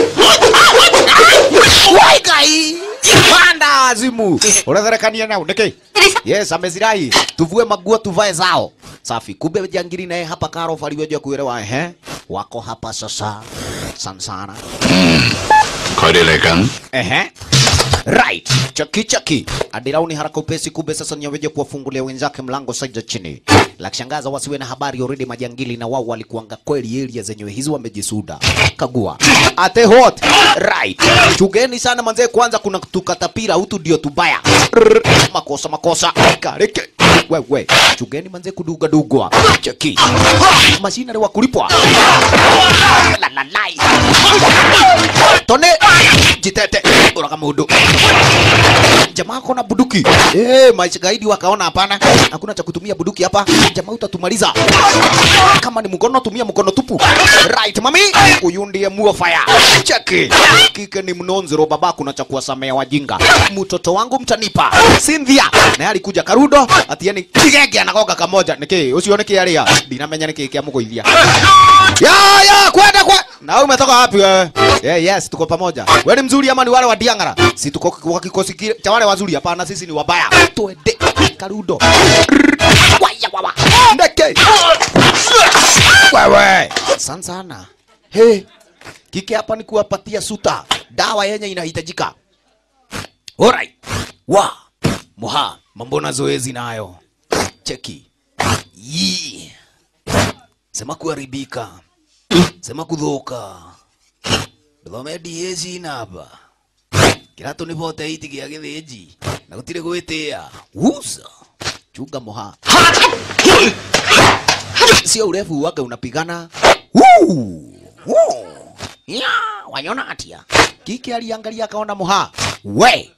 S1: Wai gai. Panda azimu. Unatharakania nao niki? Yes, amezirai. Tuvue maguo tuvae zao. Safi. Kumbe jangiri naye hapa karo faliweja kuelewa ehe. Wako hapa sasa. Sana sana.
S2: 佢哋嚟緊。
S1: Ehe. Right. Chaki chaki. Adirauni haraka upesi kumbe sasa ni aweje kuwafungulia wenzake mlango saija chini. La kushangaza wasiwe na habari already majangili na wao walikuanga kweli area zenyewe hizi wamejisuda. Kagua. Ate hot. Right. Chugeni sana manze kwanza kuna tukatapira hutu ndio tubaya. Rrr. Makosa makosa. Kareke. Wewe. Chugeni manze kuduga dugwa. Cheki. Mashina wa kulipwa. La la la. Tone jitete uraga mundu jamaa kona buduki eh maisha gaidi wakaona hapana hakuna cha kutumia buduki hapa jamaa utatumaliza kama ni mkono tumia mkono tupu right mami huyu ndiye muo fire cheki kike ni mnonzero baba kuna cha kuwasamea wajinga mtoto wangu mtanipa Cynthia naye alikuja karudo atieni kigege anagoga kamoja niki usione kiaria dinamenya niki kia mugoithia ya ya kwenda kwa na wewe umetoka wapi wewe yeah, yes tuko pamoja wewe ni mzuri ama ni wale wa diangara si tuko kwa kikosi kile cha wale wazuri hapana sisi ni wabaya twende karudo waya wawa ndeke wewe sana sana he kike hapa ni kuwapatia suta dawa yenye inahitajika alright wa moha mambo na zoezi nayo cheki Yee. sema kuharibika sema kuthuka nduthome diezi namba kiratu ni bote iti gia githĩnji na gũtirĩ gwĩtĩa usa chunga moha sio urefu wake unapigana Woo! Woo! Ya, wanyona atia kike aliangalia akaona moha we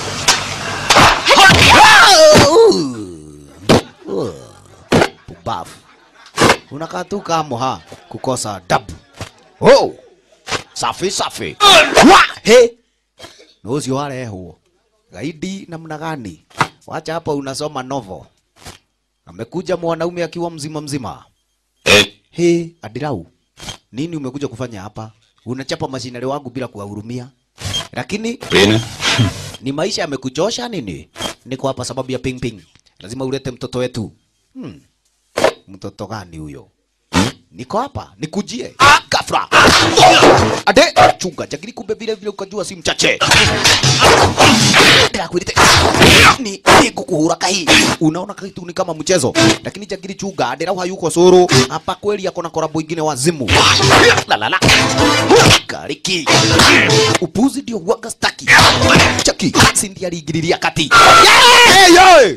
S1: Uh. Pumbavu. unakaa tu kama moha kukosa dabu oh. safi safi wa he na ucio warehwo gaidi namna gani wacha hapa unasoma novel amekuja mwanaume akiwa mzima mzima he adirau nini umekuja kufanya hapa unachapa mashinari wangu bila kuwahurumia lakini
S2: 邊呢？
S1: ni maisha yamekuchosha nini niko hapa sababu ya ping ping lazima ulete mtoto wetu hmm. mtoto gani huyo niko hapa nikujie gafra ade chunga jagiri kumbe vile vile ukajua si mchache ndakwirite ni ni kukuhura kahi unaona kitu ni kama mchezo lakini jagiri chunga ndera hayuko soro hapa kweli yako na korabo ingine wazimu la la la kariki upuzi ndio waga staki chaki sindi aligiriria kati yeah, yeah.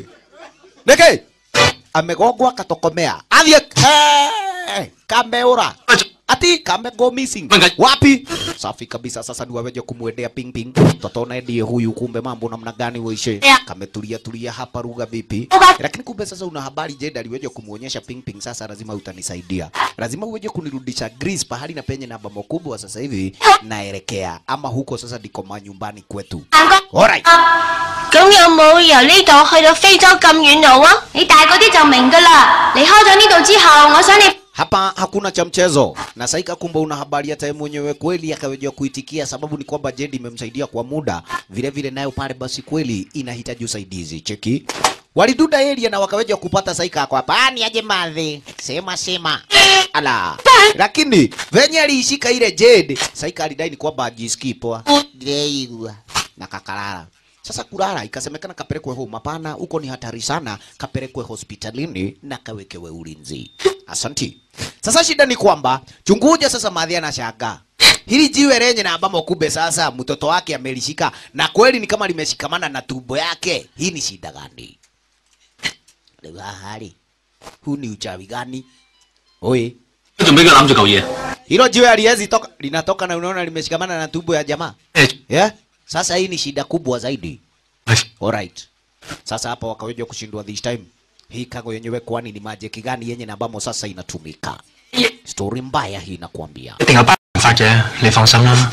S1: Neke amegogwa katokomea athie hey, kameura ate ati kame go missing
S2: Wenga-
S1: wapi safi kabisa sasa ni waweje kumwendea ping ping toto naye ndiye huyu kumbe mambo namna gani weishe
S3: Yeah.
S1: kametulia tulia hapa ruga vipi
S3: Uga-
S1: lakini kumbe sasa una habari Jed aliweje kumuonyesha ping ping sasa lazima utanisaidia lazima uweje kunirudisha Greece pahali na penye namba makubwa sasa hivi naelekea ama huko sasa ndiko manyumbani kwetu
S3: 行哥，
S1: alright
S3: 咁有冇由呢度去到非洲咁遠路啊？你大嗰啲就明噶啦。離開咗呢度之後，我想你
S1: hapa hakuna cha mchezo na saika kumbe una habari hata yeye mwenyewe kweli akawejea kuitikia sababu ni kwamba Jedi imemsaidia kwa muda vile vile nayo pale basi kweli inahitaji usaidizi cheki waliduda area na wakaweja kupata saika kwa pani aje madhi sema sema ala lakini venye aliishika ile Jedi saika alidai ni kwamba ajisikii poa Ndireigua na kakalala sasa kulala ikasemekana kapelekwe home. Hapana, huko ni hatari sana, kapelekwe hospitalini na kawekewe ulinzi. Asanti. Sasa shida ni kwamba chunguja sasa, madhi anashangaa hili jiwe lenye na ambamo kumbe sasa mtoto wake amelishika na kweli ni kama limeshikamana na tumbo yake. Hii ni shida gani? Leo hali huu ni uchawi gani? Oi,
S2: 仲俾佢攬住嚿嘢。
S1: hilo jiwe haliwezi toka, linatoka na unaona limeshikamana na tumbo ya jamaa.
S2: 誒
S1: Yeah? Sasa hii ni shida kubwa zaidi.
S2: 係
S1: Alright. Sasa hapa wakaweja kushindwa this time. Hii kago yenyewe kwani ni magic gani yenye na ambamo sasa inatumika? Story mbaya hii nakwambia.
S2: 一定有辦法嘅，你放心啦。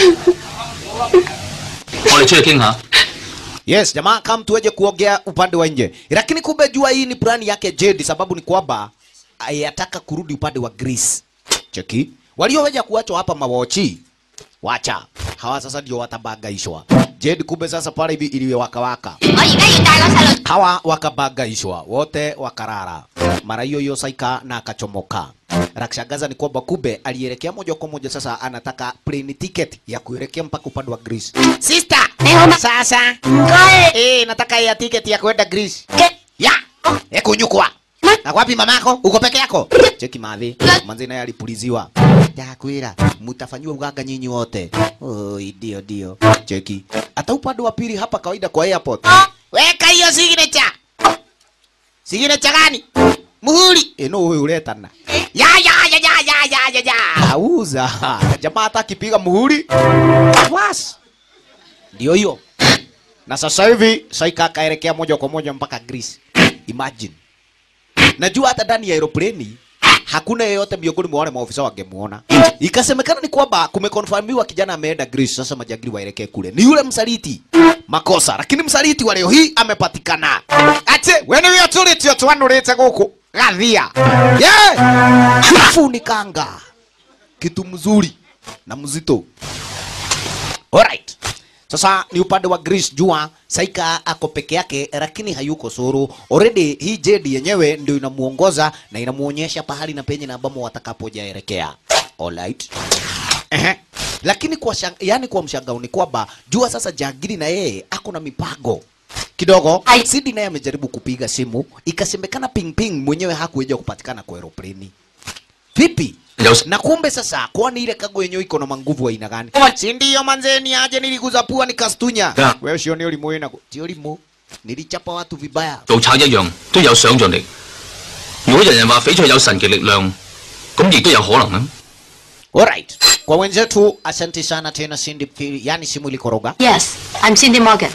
S2: 我哋出去傾下。
S1: Yes, jamaa kama tuweje kuongea upande wa nje. Lakini kumbe jua hii ni plani yake Jedi sababu ni kwamba ayataka kurudi upande wa Greece. Cheki. Walioweja kuachwa hapa mawochi. Wacha. Hawa sasa ndio watabagaishwa. Jedi kumbe sasa pale hivi iliwe waka waka.
S3: 我而家要帶個細路
S1: hawa wakabagaishwa wote wakarara mara hiyo hiyo saika na akachomoka rakshangaza ni kwamba kube alielekea moja kwa moja sasa anataka plane ticket ya kuelekea mpaka upande wa Greece sister sasa
S3: 唔該
S1: eh nataka ya ticket ya kwenda Greece ya ekunyukwa na wapi mamako uko peke yako cheki madhi manzi naye alipuliziwa ndakwira mutafanyiwa uganga nyinyi wote oi ndio ndio cheki hata upande wa pili hapa kawaida kwa airport weka hiyo signature signature gani muhuri eno huyu uletana ya ya ya ya ya ya ya ya auza jamaa hata akipiga muhuri was ndio hiyo na sasa hivi Saika akaelekea moja kwa moja mpaka Greece. Imagine. Najua hata ndani ya aeroplane hakuna yeyote miongoni mwa wale maofisa wangemuona. Ikasemekana ni kwamba kumekonfirmiwa kijana ameenda Greece, sasa majangili waelekee kule. Ni yule msaliti. Makosa, lakini msaliti wa leo hii amepatikana. Ate, wene wio tulitio twanurite guku. Gathia. Yeah! Funikanga. Kitu mzuri na mzito. Alright. Sasa ni upande wa Greece jua Saika ako peke yake lakini hayuko suru. Already hii Jedi yenyewe ndio inamuongoza na inamuonyesha pahali na penye na ambamo watakapojaelekea. Alright. Ehe. Lakini kwa shang, yani kwa mshangao ni kwamba jua sasa Jagiri na yeye ako na mipango kidogo.
S3: Ai.
S1: Sidi naye amejaribu kupiga simu, ikasemekana ping ping mwenyewe hakuweza kupatikana kwa aeroplane. Vipi?
S2: 有
S1: na kumbe sasa kwani ile kago yenyewe iko na manguvu aina gani si ndio manzeni aje niliguza pua nikastunya
S2: Yeah.
S1: wewe sio ni ulimu ina sio ulimu nilichapa watu vibaya
S2: 做賊一樣都有想像力。如果人人話翡翠有神奇力量，咁亦都有可能啊。
S1: alright kwa wenzetu asante sana tena Cindy Pili yani simu ilikoroga
S3: Yes, I'm Cindy Morgan.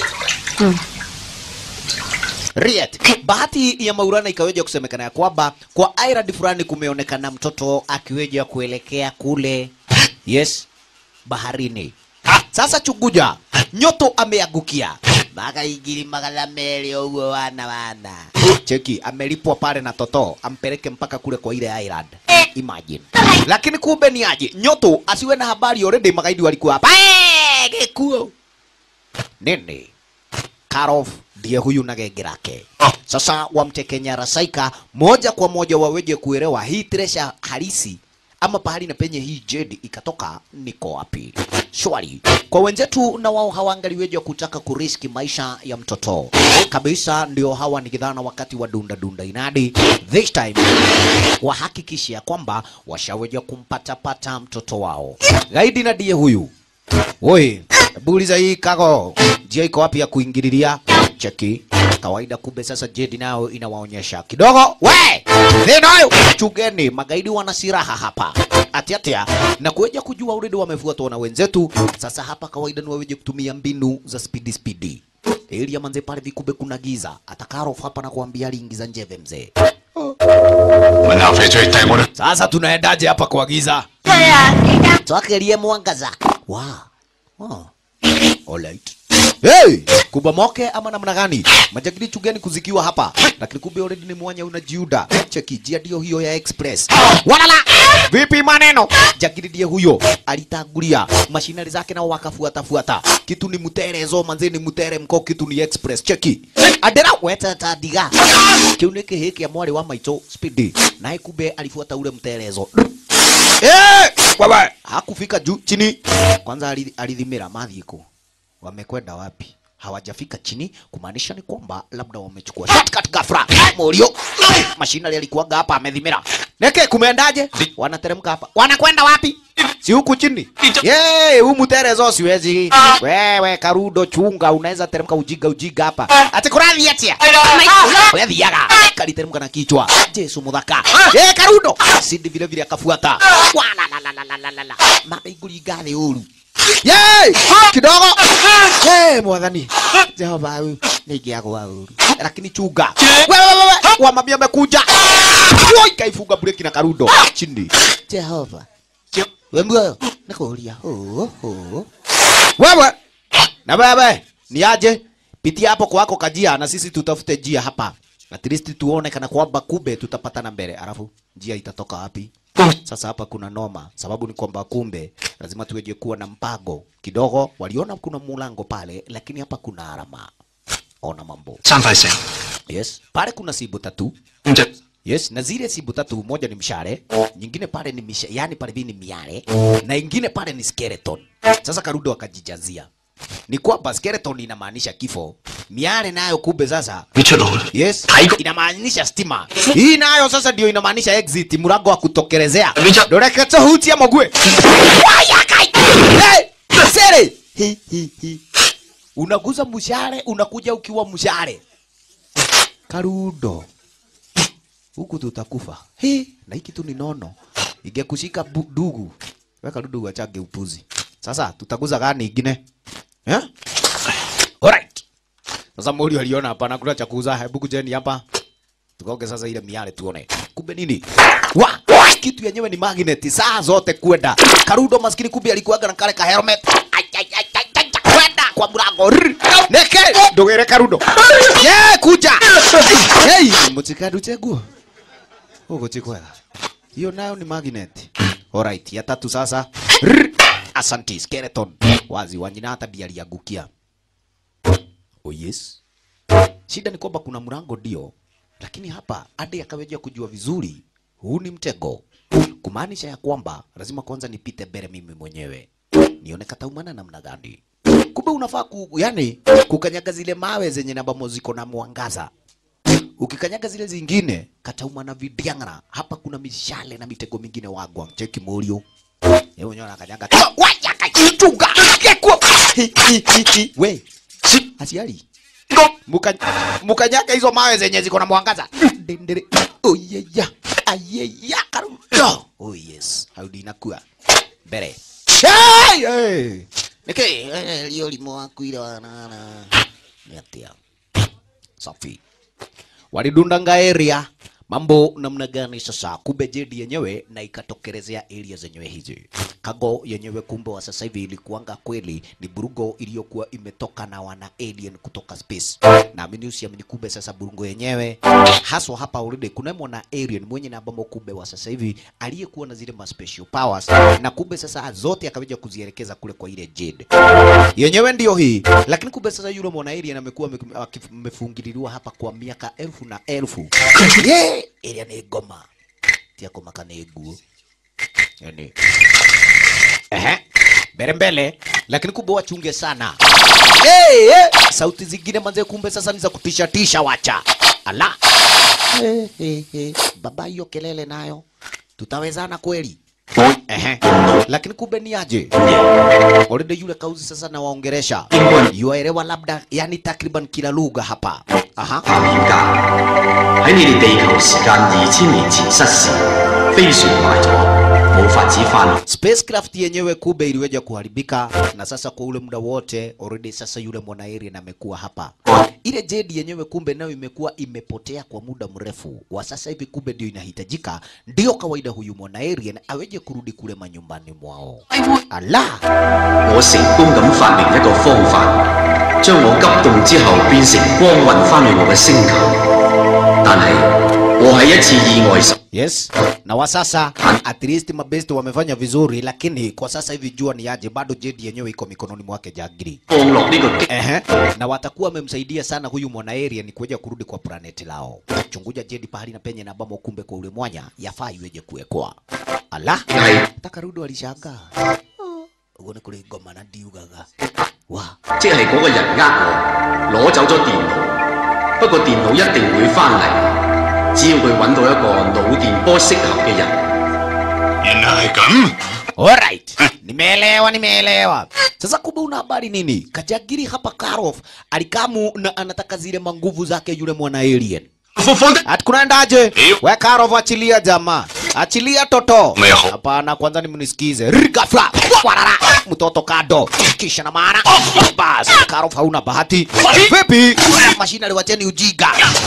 S1: Riet. Bahati ya Maulana ikaweja kusemekana ya kwamba kwa island fulani kumeonekana mtoto akiweja kuelekea kule yes baharini. Sasa chunguja, nyoto ameangukia
S4: Maka igiri magala meli ugo wana wana.
S1: cheki, amelipwa pale na toto ampeleke mpaka kule kwa ile island. Imagine. Lakini kumbe ni aje, nyoto asiwe na habari already, magaidi walikuwa hapa. Eh, gekuo nini? Karov ndiye huyu na genge lake. Sasa wamteke nyara Saika moja kwa moja waweje kuelewa hii tresha halisi ama pahali na penye hii jedi ikatoka niko wapi. Shwari kwa wenzetu, na wao hawangaliweja kutaka kuriski maisha ya mtoto kabisa, ndio hawa ni kidhana wakati wa dunda dunda inadi this time wahakikishia kwamba washaweja kumpatapata mtoto wao. Gaidi na ndiye huyu Woi, hebu uliza hii kago, njia iko wapi ya kuingililia? Cheki kawaida, kumbe sasa Jedi nayo inawaonyesha kidogo. We Thinayo chugeni, magaidi wana silaha hapa atiatia na kueja kujua uredi wamefuatwa na wenzetu. Sasa hapa kawaida ni waweje kutumia mbinu za spidi spidi. Elia manze pale vikube kuna giza, atakaro hapa na kuambia aliingiza njeve mzee.
S2: 問下翡翠帶我哋。
S1: Sasa tunaendaje hapa kwa giza?
S3: 係啊，記得
S1: Twakerie mwangaza. Wow. Oh. Alright. Hey, kubomoke ama namna gani? Majagiri chugeni kuzikiwa hapa. Lakini kumbe already ni mwanya unajiuda. Cheki jia ndio hiyo ya express. Walala. Vipi maneno? Jagiri ndiye huyo. Alitangulia. Mashinari zake nao wakafuata fuata. Kitu ni muterezo manze ni mutere mko kitu ni express. Cheki. Adera weta tadiga. Kiu ni kihiki ya mwari wa maito speedy. Naye kumbe alifuata ule mterezo. Eh, wewe hakufika juu chini. Kwanza ali- alidhimira madhiko. Wamekwenda wapi? Hawajafika chini, kumaanisha ni kwamba labda wamechukua shortcut ghafla. Morio mashinali alikuwaga hapa amedhimira. Neke kumeendaje? Wanateremka hapa. Wanakwenda wapi? Si huku chini. Yey, huu mterezo siwezi. Wewe karudo chunga, unaweza teremka ujiga ujiga hapa. Ati kurathi atia. Wewe thiaga. Kaliteremka na kichwa. Jesu muthaka. Eh, karudo. Sindi vile vile akafuata. Wala la la la la la la la. Mada iguri gathi uru. Yey! Kidogo. Yey, mwathani. Jehova huyu niingiagwa uru. Lakini chunga. Wewe wewe wewe. Wa mabia amekuja. Woi, kaifunga breki na karudo. Chini. Jehova. We muoyo. Nikuuria. Oh, oh. Wewe. Na wewe. Ni aje? Pitia hapo kwako kajia na sisi tutafute njia hapa. At least tuone kana kwamba kumbe tutapatana mbele. Alafu njia itatoka wapi? Sasa hapa kuna noma, sababu ni kwamba kumbe lazima tuweje kuwa na mpango kidogo. Waliona kuna mulango pale, lakini hapa kuna alama. Ona mambo.
S2: 三塊石，
S1: Yes, pale kuna sibu tatu.
S2: 五隻
S1: Yes, na zile sibu tatu, moja ni mshale, nyingine pale ni misha, yani pale ni miale na ingine pale ni skeleton. Sasa Karudo akajijazia ni kwamba skeleton inamaanisha kifo, miale nayo kumbe sasa
S2: 你出路啦。
S1: Yes,
S2: Haiko.
S1: inamaanisha stima. Hii nayo sasa ndio inamaanisha exit, mlango wa kutokelezea.
S2: Licha-
S1: Dorekete hutia mogwe. Waya kai. Hey, sere. Hi hi hi. Unaguza mshale, unakuja ukiwa mshale. Karudo. Huku tutakufa. He, na hiki tu ni nono. Ingekushika bu- dugu. Weka dudu wachage upuzi. Sasa tutaguza gani ingine? Eh? Alright. Sasa Mori aliona hapana kuna cha kuuza, hebu kujeni hapa. Tukaoge sasa ile miale tuone. Kumbe nini? Wa, kitu yenyewe ni magnet saa zote kwenda. Karudo maskini kumbe alikuwaga na kale ka helmet. Ai, ai, ai, ai, ai, ai, Kwenda kwa mlango. Rrr. Neke, ndogere Karudo. Ye, kuja. Hey, mutikadu cheguo. Huko chikwela. Hiyo nayo ni magnet. Alright, ya tatu sasa. Rrr. Asanti, skeleton. Wazi wanyina hata ndiye aliangukia. Oh yes. Shida ni kwamba kuna mlango ndio, lakini hapa hadi akaweja kujua vizuri huu ni mtego, kumaanisha ya kwamba lazima kwanza nipite mbele mimi mwenyewe nione kataumana namna gani. Kumbe unafaa ku, yani kukanyaga zile mawe zenye nambamo ziko na mwangaza. Ukikanyaga zile zingine katauma na vidiang'ara. Hapa kuna mishale na mitego mingine wagwa. Cheki morio. Yeye mwenyewe anakanyaga. Waya kaichunga. Kekwa. Hi, hi, hi, hi. We. Si asiali. Muka, mukanyaga hizo mawe zenye ziko na mwangaza. Dendere. Oh yeah yeah. Ayeya karudo. Oh yes. Haudi inakuwa. Mbere. Hey, hey. Nike, eh, lio limo waku ile wanana. Ni atia. Safi walidundanga area mambo namna gani sasa kumbe jedi yenyewe na ikatokelezea area zenyewe hizi kago yenyewe kumbe wa sasa hivi ilikuanga kweli ni burugo iliyokuwa imetoka na wana alien kutoka space naamini usiamini kumbe sasa burungo yenyewe haswa hapa already kuna mwana alien mwenye na bombo kumbe wa sasa hivi aliyekuwa na zile ma special powers na kumbe sasa zote akaweja kuzielekeza kule kwa ile jade yenyewe ndio hii, lakini kumbe sasa yule mwana alien amekuwa ame- akif- amefungililiwa hapa kwa miaka elfu na elfu. Ye, area ni goma tia koma kana guo yani ehe mbele mbele, lakini kumbe wachunge sana. Hey, hey. Sauti zingine manze, kumbe sasa ni za kutisha tisha, wacha ala hey, hey, hey. Baba, hiyo kelele nayo tutawezana kweli?
S2: 我
S1: Ehe. Lakini kumbe ni aje? Already yule kauzi sasa na waongeresha. Yuaelewa labda yani takriban kila lugha hapa. Aha.
S2: 嚴格喺你哋地球時間二千年前失事，飛船壞咗，冇法子翻。
S1: Spacecraft yenyewe kumbe iliweja kuharibika na sasa kwa ule muda wote already sasa yule mwana alien amekuwa hapa. Ile jedi yenyewe kumbe nayo imekuwa imepotea kwa muda mrefu. Wa sasa hivi kumbe ndio inahitajika, ndio kawaida huyu mwana alien aweje kurudi kule manyumbani mwao. Ala,
S2: 我成功咁發明一個方法，將我急凍之後變成光運翻去我嘅星球。但係我喺一次意外時
S1: yes. Na wa sasa at least mabest wamefanya vizuri, lakini kwa sasa hivi jua ni aje, bado jedi yenyewe iko mikononi mwake Jagiri.
S2: 降落呢個激
S1: Ehe. Na watakuwa wamemsaidia sana huyu mwana alien kuja kurudi kwa planeti lao. Chunguja jedi pahali na penye na bamo, kumbe kwa ule mwanya yafaa iweje kuwekwa. Ala,
S2: 係
S1: takarudi walishangaa. Uone kule ngoma na ndiugaga. Wa,
S2: 即係嗰個人呃我，攞走咗電腦。不過電腦一定會翻嚟，只要佢揾到一個腦電波適合嘅人。
S5: 原來係咁。
S1: Alright. Nimeelewa, nimeelewa. Sasa kumbe una habari nini? Kajagiri hapa Karof alikamu na anataka zile manguvu zake yule mwana alien.
S5: 放放得
S1: Ati kunaendaje?
S5: Iyo.
S1: We Karov, achilia jamaa, achilia toto.
S5: Meho.
S1: Hapana, kwanza ni mnisikize. Ghafla warara, mtoto kado, kisha na mara bas. Karov, hauna bahati. Vipi? Mashina liwacheni ujiga.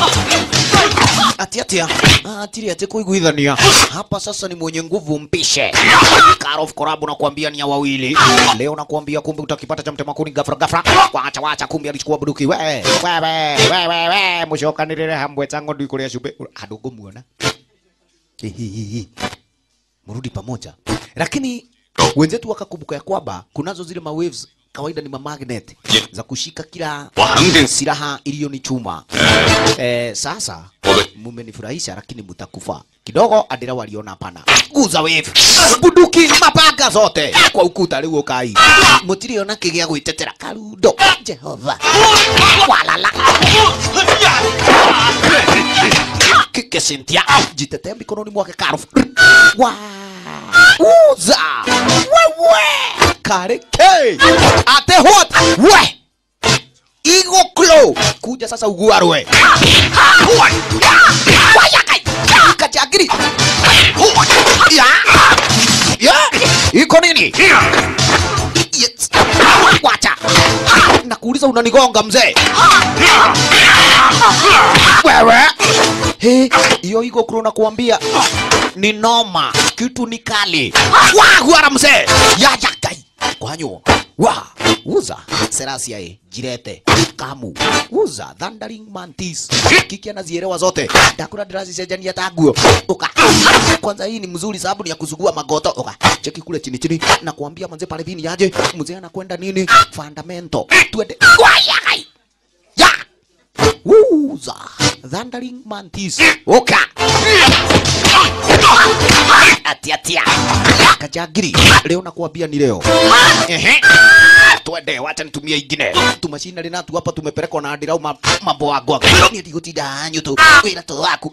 S1: Ati ati ah, ati ati kuiguithania hapa sasa ni mwenye nguvu mpishe. Karov korabu nakwambia ni ya wawili. Leo nakwambia kumbe utakipata cha mtema kuni ghafla ghafla. Wacha wacha kumbe alichukua buduki. We we we we we we mushoka nirire hambwe tango ndi kuria shube. Hadogo muona. Hihihihi. Mrudi pamoja. Lakini wenzetu wakakumbuka ya kwamba kunazo zile ma waves kawaida ni ma magnet za kushika kila
S5: 我肯定
S1: silaha iliyo ni chuma. Eh, sasa
S5: Obe.
S1: mumenifurahisha lakini mutakufa kidogo. Adira waliona hapana, guza wave bunduki mapanga zote kwa ukuta rĩu ũkai mũtiriona kĩgĩa gwĩtetera karundo Jehova walala kike Cynthia jitetee mikononi mwake Karuf wa uza wewe kareke ate hot we Igo Klo kuja sasa uguarwe wayakai kachagiri ya ya iko nini Yes. wacha nakuuliza unanigonga mzee wewe He, hiyo iko kro nakuambia ni noma, kitu ni kali. Wa gwara mzee ya ya kai kwanyu wa uza serasia e jirete kamu uza thundering mantis kiki anazielewa zote ndakura ndirazicenjania ta nguo uka kwanza hii ni mzuri sababu ni ya kuzugua magoto uka cheki kule chini chini na kuambia manze pale vini yaje mzee anakwenda nini fundamental twende waya kai ya Wuza Thundering Mantis Oka Atia tia Kajagiri Leo nakuambia ni leo Ehe Twende wacha nitumie ingine Tumashina linatu hapa tumepelekwa na adirau ma, mambo wa goga Ni adigotida hanyu tu Wira to waku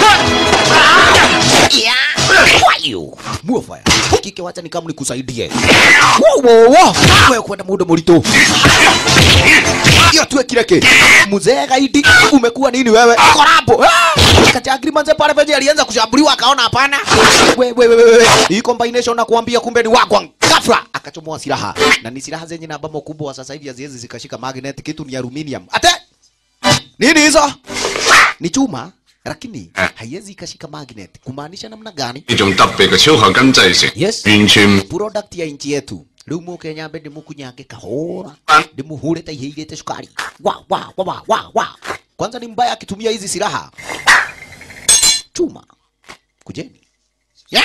S1: Ya Kwayo Muofaya Kike wacha ni kama nikusaidie Wo wo wo Wewe kwenda muda murito hiyo tuwe kireke mzee gaidi umekuwa nini wewe korabo Ah! kachagiri manze pale venye alianza kushambuliwa akaona hapana wewe wewe wewe hii combination na kuambia kumbe ni wagwang ghafla akachomoa silaha na ni silaha zenye namba kubwa sasa hivi haziwezi zikashika magnet kitu ni aluminium ate nini hizo ni chuma lakini haiwezi ikashika magnet kumaanisha namna gani
S5: 呢種特別嘅超合金製成，
S1: Yes.
S5: 完全
S1: product ya nchi yetu riu muke nyambe ndimukunyange kahora ndimuhure ta ihiirite sukari wa wa wa wa wa wa kwanza ni mbaya akitumia hizi silaha chuma kujeni yeah.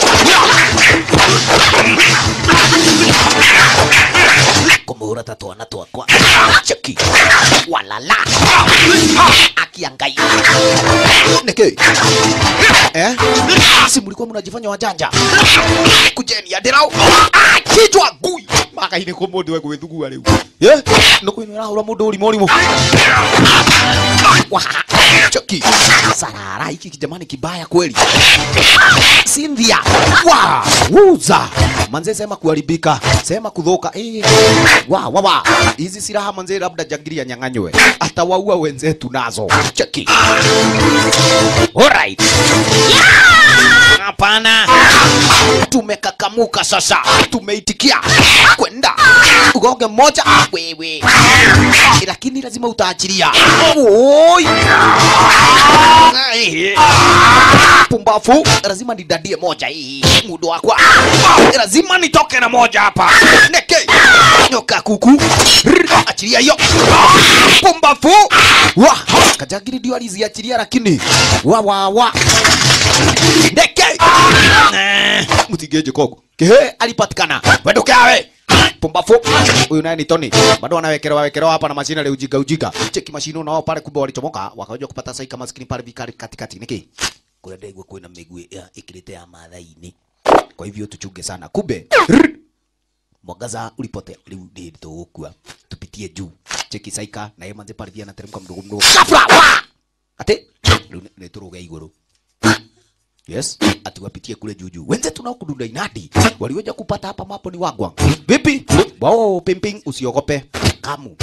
S1: kumuhura ta twana twakwa cheki walala akiangai niki eh si mlikuwa mnajifanya wajanja kujeni adirau Ah, kichwa gui makaine ko mundu we gwithugua riu ye no kwinira hura mundu uri morimu Cheki. Sarara hiki kijamani kibaya kweli. Cynthia. Wa, wuza. Manze sema kuharibika, sema kudhoka. Eh. Wa, wa, wa. Hizi silaha manze labda jangiri anyang'anywe. Atawaua wenzetu nazo. Cheki. Alright. Hapana. Tumekakamuka sasa. Tumeitikia kwenda ugonge mmoja wewe, lakini lazima utaachilia. Oi. Ai. Pumbafu, lazima nidadie moja hii mudo wakwa, lazima nitoke na moja hapa. Neke nyoka kuku, Rr, achilia hiyo pumbafu. Wa kajagiri ndio aliziachilia, lakini wa wa wa Ndeke Eh, mtigeje kogo kehe alipatikana wendukeawe pumbafu huyu naye ni Tony bado wanawekelewa wekelewa hapa na mashine ile ujiga ujiga cheki mashine nao pale kumbe walichomoka wakaja kupata saika maskini pale vikari katikati niki kule ndegwe kwina miguu ya ikiletea madhaini kwa hivyo tuchunge sana kumbe rrr, mwangaza ulipotea rĩu tũgũkua tupitie juu cheki saika na yeye manze pale pia anateremka mdogo mdogo ghafla wa ati rĩu nĩ tũrũge igũrũ Yes, ati wapitie kule juu juu. Wenzetu nao kudunda inadi. Waliweza kupata hapa mapo ni wagwa. Vipi? Wao pimping usiogope. Kamu.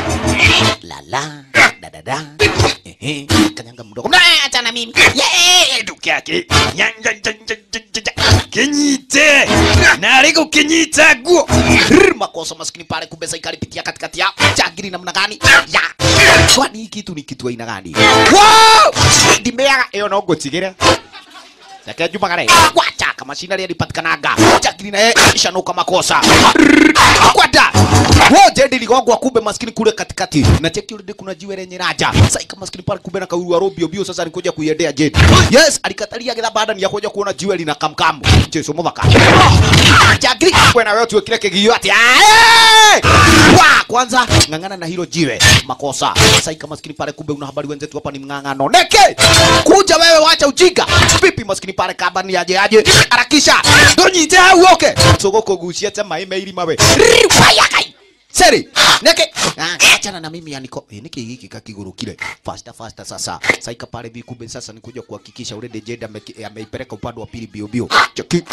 S1: Lala. Da da da. Ehe, kanyanga mdogo. Na acha na mimi. Yee, duke yake. Nyanja nyanja nyanja. Kinyite. Na aliko kinyita guo. Rrr, Makosa maskini pale kumbe sasa ikalipitia katikati ya chagiri namna gani? Ya. Kwani hii kitu ni kitu aina gani? Wow! Ndimeaga eyo no ngotigire yake Juma Kare wacha kama shina ile ilipatikanaga chakini naye ishanuka makosa kwada wote ndi ligongwa kumbe maskini kule katikati na cheki ule kuna jiwe lenye raja sasa kama maskini pale kumbe na kauru robio bio sasa alikuja kuiendea jet yes alikatalia kila baada ni ya kuja kuona jiwe lina kamkamu Jesu mudhaka chakini kwena wewe tuwe kile kigio ati ae! wa kwanza ng'ang'ana na hilo jiwe makosa sasa kama maskini pale kumbe una habari wenzetu hapa ni mng'ang'ano neke kuja wewe wacha ujinga pipi maskini pale kaba ni aje aje harakisha ndonyite hau oke sogoko gucia te mai meiri mawe rifaya kai seri neke ah, achana na mimi yaniko eh, niki hiki kakigurukile faster faster sasa saika pale bi kumbe sasa nikuja kuhakikisha ule Jeda ame- ameipeleka upande wa pili bio bio cheki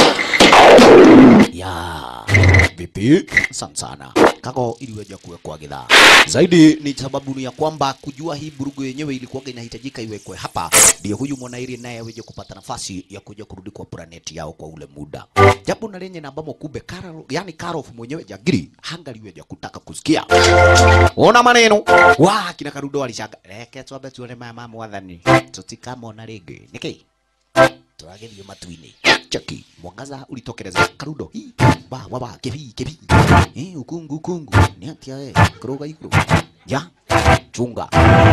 S1: ya vipi sana sana kako iliweja kuwekwa gidhaa zaidi ni sababu ni ya kwamba kujua hii burugu yenyewe ilikuwa inahitajika iwekwe hapa ndio huyu mwanairi naye aweze kupata nafasi ya kuja kurudi kwa planeti yao kwa ule muda japo na lenye na ambamo kumbe Karol yani Karof mwenyewe jagiri hangaliweja kutaka kusikia ona maneno wa kina karudo alishaka reke twambe tuone mama mwathani tutikamona rĩngĩ nĩkĩ tũragerio matu-inĩ cheki mwangaza ulitokeleza karudo hii ba wa ba kebi kebi eh ukungu ukungu ni atia we kuroga iguru ya chunga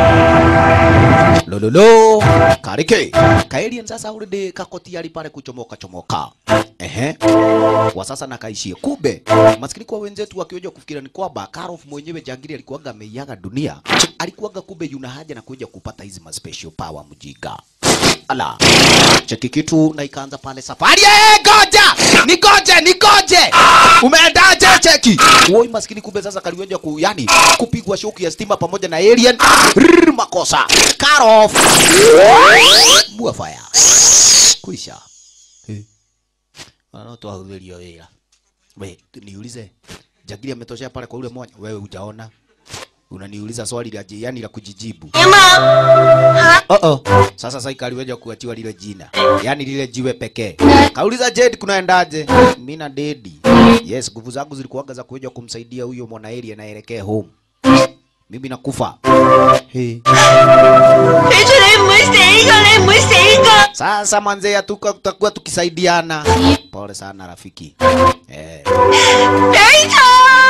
S1: lololo karike kaelien sasa ulide kakoti ali pale kuchomoka chomoka ehe kwa sasa nakaishie kumbe maskini kwa wenzetu wakioja kufikira ni kwamba Karof mwenyewe jangiri alikuwaga ameiaga dunia alikuwaga kumbe yuna haja na kuja kupata hizi ma special power mjinga ala cheki kitu na ikaanza pale safari eh goja nigoje nigoje umeendaje cheki woi maskini kumbe sasa kaliweja ku yani kupigwa shoki ya stima pamoja na alien Rrr, makosa Karof bua fire kuisha eh no twahũthĩrio wĩra we niulize jagiri ametoshea pale kwa ule moja wewe hujaona unaniuliza swali la ji- yani la kujijibu oh -oh. Sasa sasa aliweja kuachiwa lile jina, yani lile jiwe pekee. Kauliza Jade kunaendaje? Mimi na Dedi. Yes, nguvu zangu zilikuwaga za kuja kumsaidia huyo mwanaeri anaelekea home. Mimi nakufa. Hey.
S3: 俾住你唔會死噶，你唔會死噶。
S1: Sasa manze tuka tutakuwa tukisaidiana. Pole sana rafiki. Eh,
S3: 俾佢。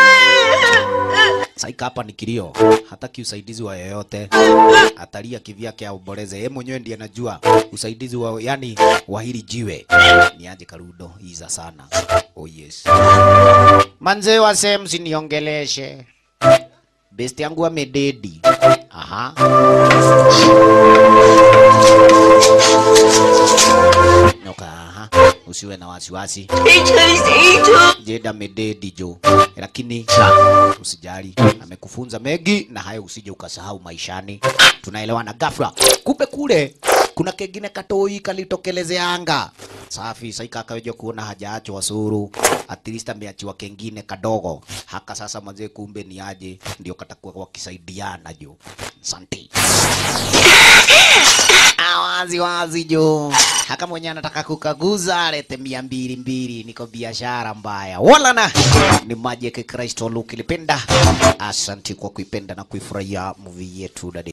S1: saika hapa ni kilio, hataki usaidizi wa yoyote, atalia kivyake aomboleze. Yeye mwenyewe ndiye anajua usaidizi wa yani wa hili jiwe ni aje. Karudo iza sana. Oh yes, manze wase, msiniongeleshe best yangu amededi. Aha. Noka, aha. usiwe na wasiwasi.
S3: 你吹死咗！
S1: Jeda mededi jo, lakini usijali, amekufunza mengi na hayo usije ukasahau maishani. Tunaelewana ghafla. Kumbe kule kuna kengine katoi kalitokelezea safi. Saika akaweja kuona hajaachwa wasuru, at least ameachiwa kengine kadogo haka. Sasa mazee, kumbe ni aje, ndio katakuwa wakisaidiana jo. Asante. Ah, wazi wazi jo haka mwenye anataka kukaguza alete mia mbili mbili niko biashara mbaya wala na ni Magic Kristo Luke ilipenda asanti kwa kuipenda na kuifurahia movie yetu dadi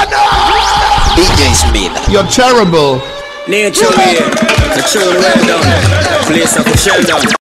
S4: DJ Smith.
S6: You're terrible.
S7: Nature here, the tune well done. Place of a shell down.